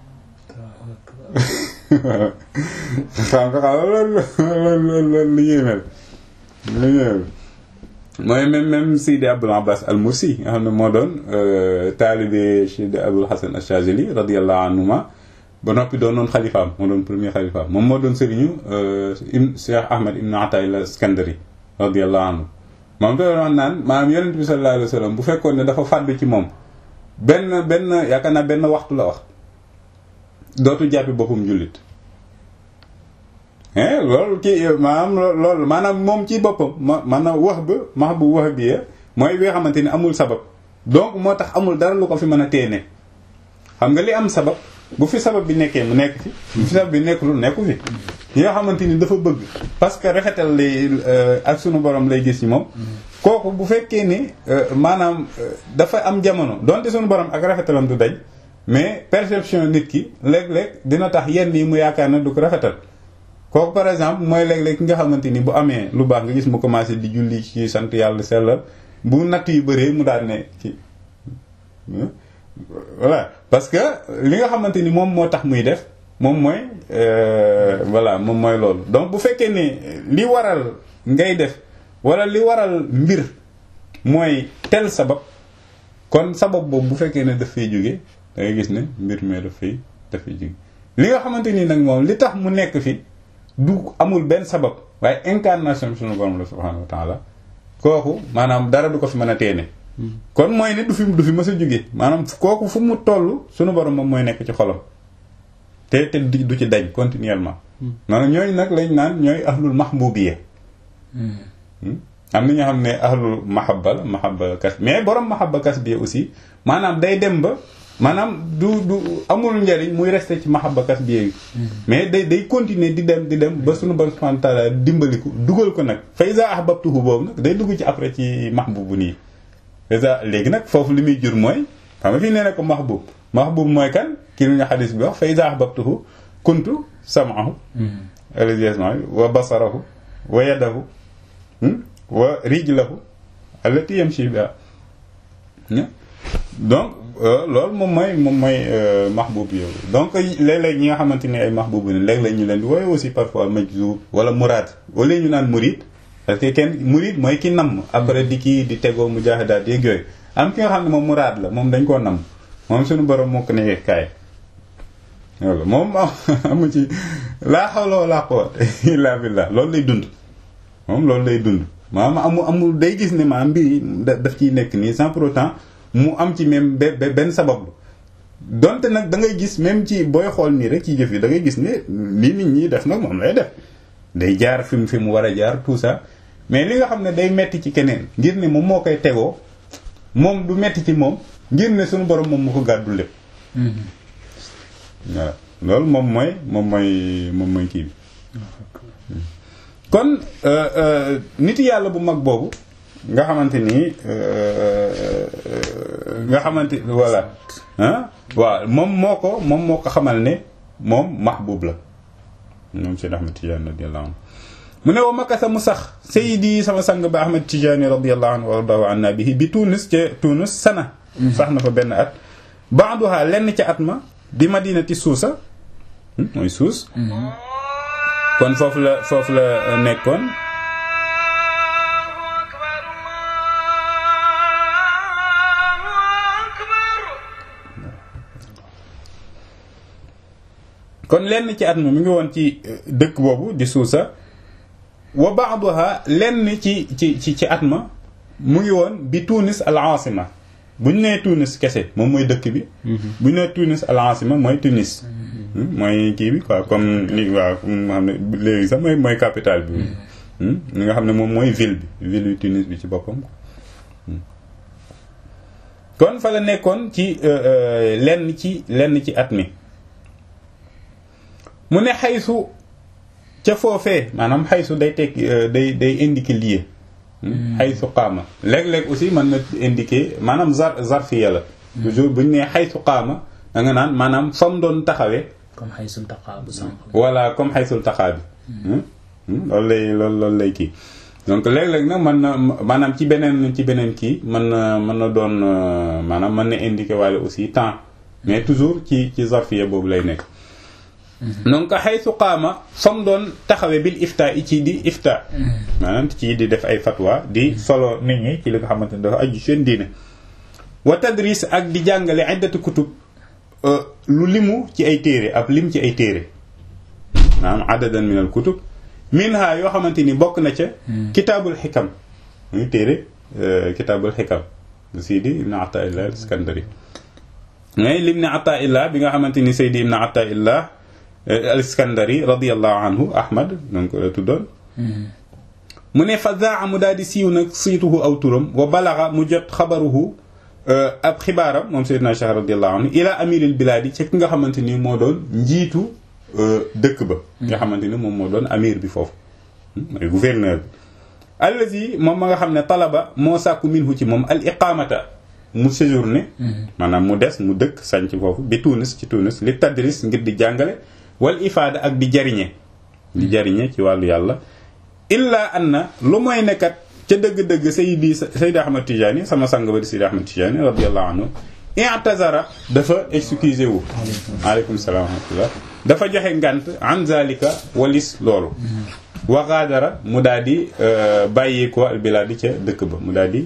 xam nga xam loolu loolu loolu lu yéemel lu yéemel mooy même même Sidi Abul Abbas al Mursi nga xam ne moo doon taalibe Sidi Abul Hasan al-Shazili radiyallahu anhuma ba noppi doon noon xalifaam moo doon premier xalifaam moom moo doon sëriñu ibn Cheikh Ahmad ibn Atayla Iskandari radiyallahu anhu moom da doon naan maanaam yonent bi sallallahu alayhi wa sallam bu fekkoon ne dafa fàddu ci moom benn benn yaakaar naa benn waxtu la wax dootu jàppi boppam jullit loolu kii maanaam loolu maanaam moom ci boppam ma maanaam wax ba max bu wax bi mooy bi nga xamante ni amul sabab donc moo tax amul dara lu ko fi mën a téene xam nga li am sabab bu fi sabab bi nekkee mu nekk fi bu fi sabab bi nekkul nekku fi yi nga xamante ni dafa bëgg parce que rafetal lay ak sunu borom lay gis ci moom kooku bu fekkee ni maanaam dafa am jamono donte sunu borom ak rafetalam du dañ mais perception nit ki léeg-léeg dina tax yenn yi mu yaakaar na du ko rafetal kooku par exemple mooy léeg-léeg ki nga xamante ni bu amee lu baax nga gis mu commencé di julli ci sant yàlla sellal bu natt yu bëree mu daal ne ci voilà parce que li nga xamante ni moom moo tax muy def moom mooy voilà moom mooy loolu donc bu fekkee ne li waral ngay def wala li waral mbir mooy tel sabab kon sabab boobu bu fekkee ne daf fay jóge da ngay gis ne mbir mee daf fay daf fay jóge li nga xamante ni nag moom li tax mu nekk fi du amul benn sabab waaye incarnation bi sunu borom la subhanahu wa taala kooku maanaam dara du ko fi mën a teene kon mooy ne du fi du fi mës a jóge maanaam kooku fu mu toll sunu borom moom mooy nekk ci xolam te te du ci dañ continuellement maanaam ñooñu nag lañ naan ñooy ahlul mahbubiyya am na ñoo xam ne ahlul mahabba la mahabba kas mais borom mahabba kas bi aussi maanaam day dem ba maanaam du du amul njariñ muy resté ci mahabba kas bi mais day day continuer di dem di dem ba sunu borom subhanahu wa ta'ala dimbaliku dugal ko nag fa iza ahbabtuhu boobu nag day dugg ci après ci mahbubu nii iza léegi nag foofu li muy jur mooy xam nga fii nee na ko mahbub mahbub mooy kan kii lu ñu xadis bi wax fa iza ahbabtuhu kuntu sam'ahu alladhi yasma'u wa basarahu wa yadahu wa rijlahu allati yamshi biha donc loolu moom mooy moom mooy mahbub yow donc léeg-léeg ñi nga xamante ne ay mahbub ne léeg-léeg ñu leen di wooye aussi parfois majzub wala muraad wala ñu naan murid parce que kenn murid mooy ki namm après di kii di tegoo mujaahidaat yeeg yooyu am ki nga xam ne moom muraad la moom dañ koo namm moom suñu borom moo ko ne kaay loolu moom amu ci laa hawla wala quwwata illa billah loolu lay dund moom loolu lay dund maanaam amul amul day gis ne maanaam mbir yi daf ciy nekk nii sans pour autant mu am ci même benn sabab donte nag da ngay gis même ci booy xool nii rek ci jëf yi da ngay gis ne lii nit ñi def nag moom lay def day jaar fi mu fi mu war a jaar tout ça mais li nga xam ne day metti ci keneen ngir ne moom moo koy tegoo moom du metti ci moom ngir ne suñu borom moom mu ko gàddul lépp waaw loolu moom mooy moom mooy moom mooy kii bi kon nit yàlla bu mag boobu nga xamante ni nga xamante voilà ah waaw moom moo ko moom moo ko xamal ne moom mahbub la moom Seyd Ahmad Tijaani radiyallahu anhu mu ne wa makasa mu sax sayidi sama sang ba Ahmad Tijaani radiyallahu anhu wa radahu anna bihi bi Tunis ca Tunis sana sax na fa benn at baaduha lenn ca at ma di madinati suusa mooy suus kon foofu la foofu la nekkoon kon lenn ci at ma mu ngi woon ci dëkk boobu di suusa wa ba'daha lenn ci ci ci ci at ma mu ngi woon bi Tunis al asima bu ñu nee Tunis kese moom mooy dëkk bi bu ñu nee Tunis al asima mooy Tunis mooy kii bi quoi comme li waaw nga xam ne léegi sax mooy mooy capitale bi li nga xam ne moom mooy ville bi ville yu Tunis bi ci boppam kon fa la nekkoon ci lenn ci lenn ci at mi mu ne xaysu ca foofee maanaam xaysu day teg day day indiquer lieu xaysu qaama léeg-léeg aussi mën na indiquer maanaam zar zarfiya la toujours bu ñu nee xaysu qaama da nga naan maanaam fa mu doon taxawee comme xaysul taqaa bu sànq voilà comme xaysul taqaa bi loolu lay loolu loolu lay kii donc léeg-léeg nag mën na maanaam ci beneen ci beneen kii mën na mën na doon maanaam mën na indiquer waale aussi temps mais toujours ci ci zarfiya boobu lay nekk donc xaysu qaama fa mu doon taxawee bil ifta i ci di ifta maanaam ci di def ay fatwa di solo nit ñi ci li nga xamante ne dafa aju seen diine wa tadris ak di jàngale iddatu kutub lu limu ci ay téere ab lim ci ay téere maanaam adadan min al kutub minha yoo xamante ni bokk na ca kitaabul xikam muy téere kitaabul xikam Sidi ibn Ataillah al Iskandari mais lim ne Ataillah bi nga xamante ni Seydi ibn Ataillah al Iskandari radiyallahu anhu Ahmad donc la tuddoon mu ne fa zaa mu daal di siiw nag siituhu aw turam wa balaxa mu jot xabaruhu ab xibaaram moom Seydina Cheikh radiyallahu anhu ila amiril bilaadi ci ki nga xamante ni moo doon njiitu dëkk ba nga xamante ni moom moo doon amir bi foofu mooy gouverneur bi allazi moom ma nga xam ne talaba moo sàkku minhu ci moom al iqamata mu séjourné maanaam mu des mu dëkk sànc foofu bi Tunis ci Tunis li tadris ngir di jàngale wal ifaada ak di jariñe di jariñe ci wàllu yàlla illa anna lu mooy nekkat ca dëgg-dëgg sayidi sayidi ahmad tijaani sama sang ba di sayidi ahmad tijaani radiallahu anhu i'tazara dafa excusé wu aleykum salaam wa rahmatullah dafa joxe ngant an zalika walis loolu wa gaadara mu daal di bàyyi ko al bilaadi ca dëkk ba mu daal di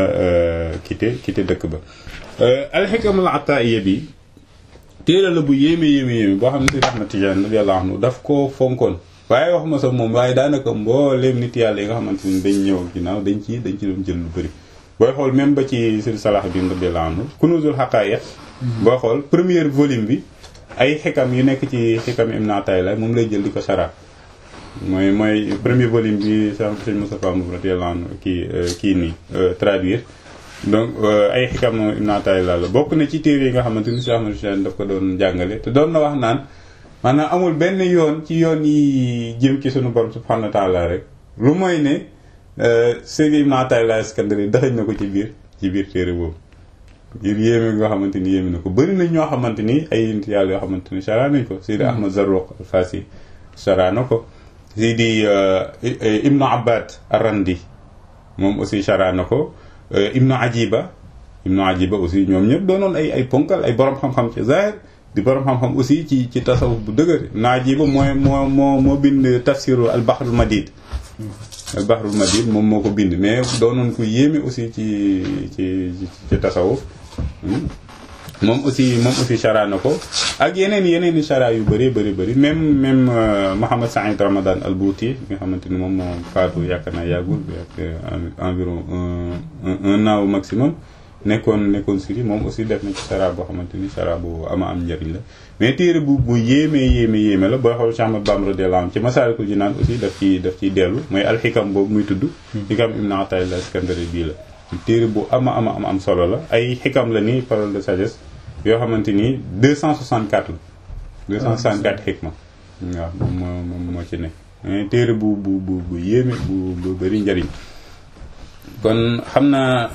quitté quitté dëkk ba alxikamul ataiya bi téere la bu yéeme yéeme yéeme boo xam ne sayidi ahmad tijaani radiallahu anhu daf ko fonkoon waaye waxuma sax moom waaye daanaka mbooleem nit yàlla yi nga xamante ni dañ ñëw ginnaaw dañ ci dañ ci doon jël lu bëri booy xool même ba ci sëñ Salah bin radiyallahu anhu kunuzul haqa'iq booy xool premier volume bi ay xikam yu nekk ci xikam Ibn Ata'illah moom lay jël di ko sara mooy mooy premier volume bi sa sëñ Moustapha Mbow radiyallahu anhu kii kii nii traduire donc ay xikam Ibn Ata'illah la bokk na ci téere yi nga xamante ni Cheikh Ahmad Tidiane daf ko doon jàngale te doon na wax naan maanaam amul benn yoon ci yoon yi jëm ci sunu borom subhanahu wa taala rek lu mooy ne Seydi Ibn Ata'illah Iskandari daxañ na ko ci biir ci biir téere boobu ngir yéeme nga xamante ni yéeme na ko bëri na ñoo xamante ni ay nit yàlla yoo xamante ni chara nañ ko Seydi Ahmad Zarruq al-Fasi chara na ko Seydi Ibnu Abbad Arrandi moom aussi chara na ko Ibnu Ajiba Ibnu Ajiba aussi ñoom ñëpp doonoon ay ay ponkal ay borom xam-xam ci zahir di borom xam-xam aussi ci ci tasawuf bu dëgër Naajiba mooy moo moo moo bind tafsiru al bahrul madid al bahrul madid moom moo ko bind mais doonoon ko yéeme aussi ci ci ci tasawuf moom aussi moom aussi chara na ko ak yeneen yeneen i chara yu bëri bëri bëri même même Mohamed Saïd Ramadan al Bouti nga xamante ni moom moo faatu yaakaar naa yàggul environ un un an au maximum nekkoon nekkoon siri moom aussi def na ci sara boo xamante ni sara bu ama am njëriñ la mais téere bu bu yéeme yéeme yéeme la booy xool Cheikh Ahmad Bamba radiyallahu anhu ci Masaalikul Jinaan aussi daf ci daf ciy dellu mooy alxikam boobu muy tudd xikam Ibn Ata'illah Iskandari bii la téere bu ama ama am am solo la ay xikam la ni parole de sagesse yoo xamante ni 264 la 264 xikma waaw moom moo moom moo ci nekk mais téere bu bu bu bu yéeme bu bu bëri njëriñ kon xam naa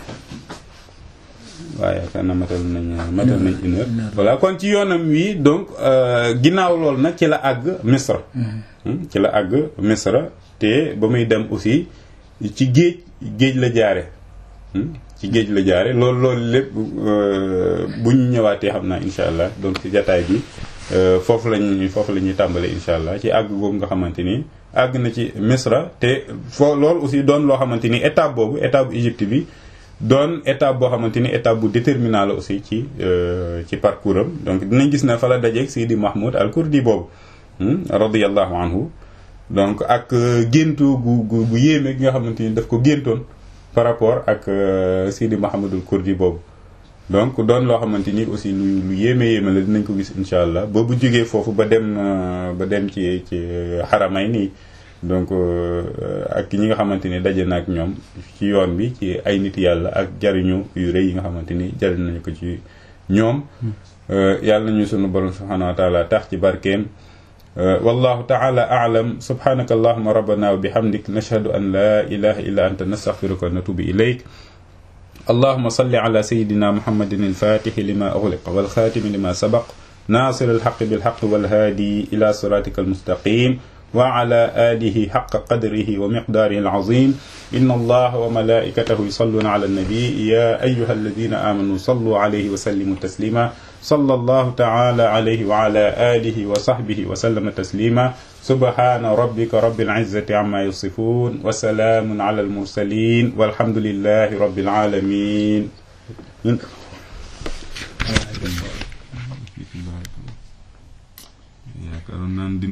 waaye yaakaar na matal nañ matal nañ une heure voilà kon ci yoonam wi donc ginnaaw loolu nag ci la àgg misra ci la àgg misra te ba muy dem aussi ci géej géej la jaare ci géej la jaare loolu loolu lépp bu ñu ñëwaatee xam naa insha allah donc ci jataay bi foofu lañ foofu la ñuy tàmbale insha allah ci àgg boobu nga xamante ni àgg na ci misra te foo loolu aussi doon loo xamante ni étape boobu étape bu Égypte bi doon étape boo xamante ni étape bu déterminant la aussi ci ci parcours am donc dinañ gis ne fa la dajeeg Sidi Mahmoud al Kurdi boobu radiyallahu anhu donc ak géntu gu gu gu yéeme gi nga xamante ni daf ko géntoon par rapport ak Sidi Mahmoudul Kurdi boobu donc doon loo xamante ni aussi lu lu yéeme yéeme la dinañ ko gis incha allah ba bu jógee foofu ba dem ba dem ci ci xaramay nii donc ak ñi nga xamante ni daje na ak ñoom ci yoon bi ci ay nit yàlla ak jariñu yu rëy yi nga xamante ni jariñ nañu ko ci ñoom yàlla nañu sunu borom subhanahu wa taala tax ci barkeem wallahu taala aalam subhanaka allahuma rabbana wa bihamdik nashhadu an la ilaha illa anta nastaghfiruka wa natubu ilayk اللهم صل على سيدنا محمد الفاتح لما أغلق والخاتم لما سبق ناصر الحق بالحق والهادي إلى صراطك المستقيم وعلى آله حق قدره ومقداره العظيم إن الله وملائكته يصلون على النبي يا أيها الذين آمنوا صلوا عليه وسلموا تسليما صلى الله تعالى عليه وعلى آله وصحبه وسلم تسليما سبحان ربك رب العزة عما يصفون وسلام على المرسلين والحمد لله رب العالمين yaakaaroon naan di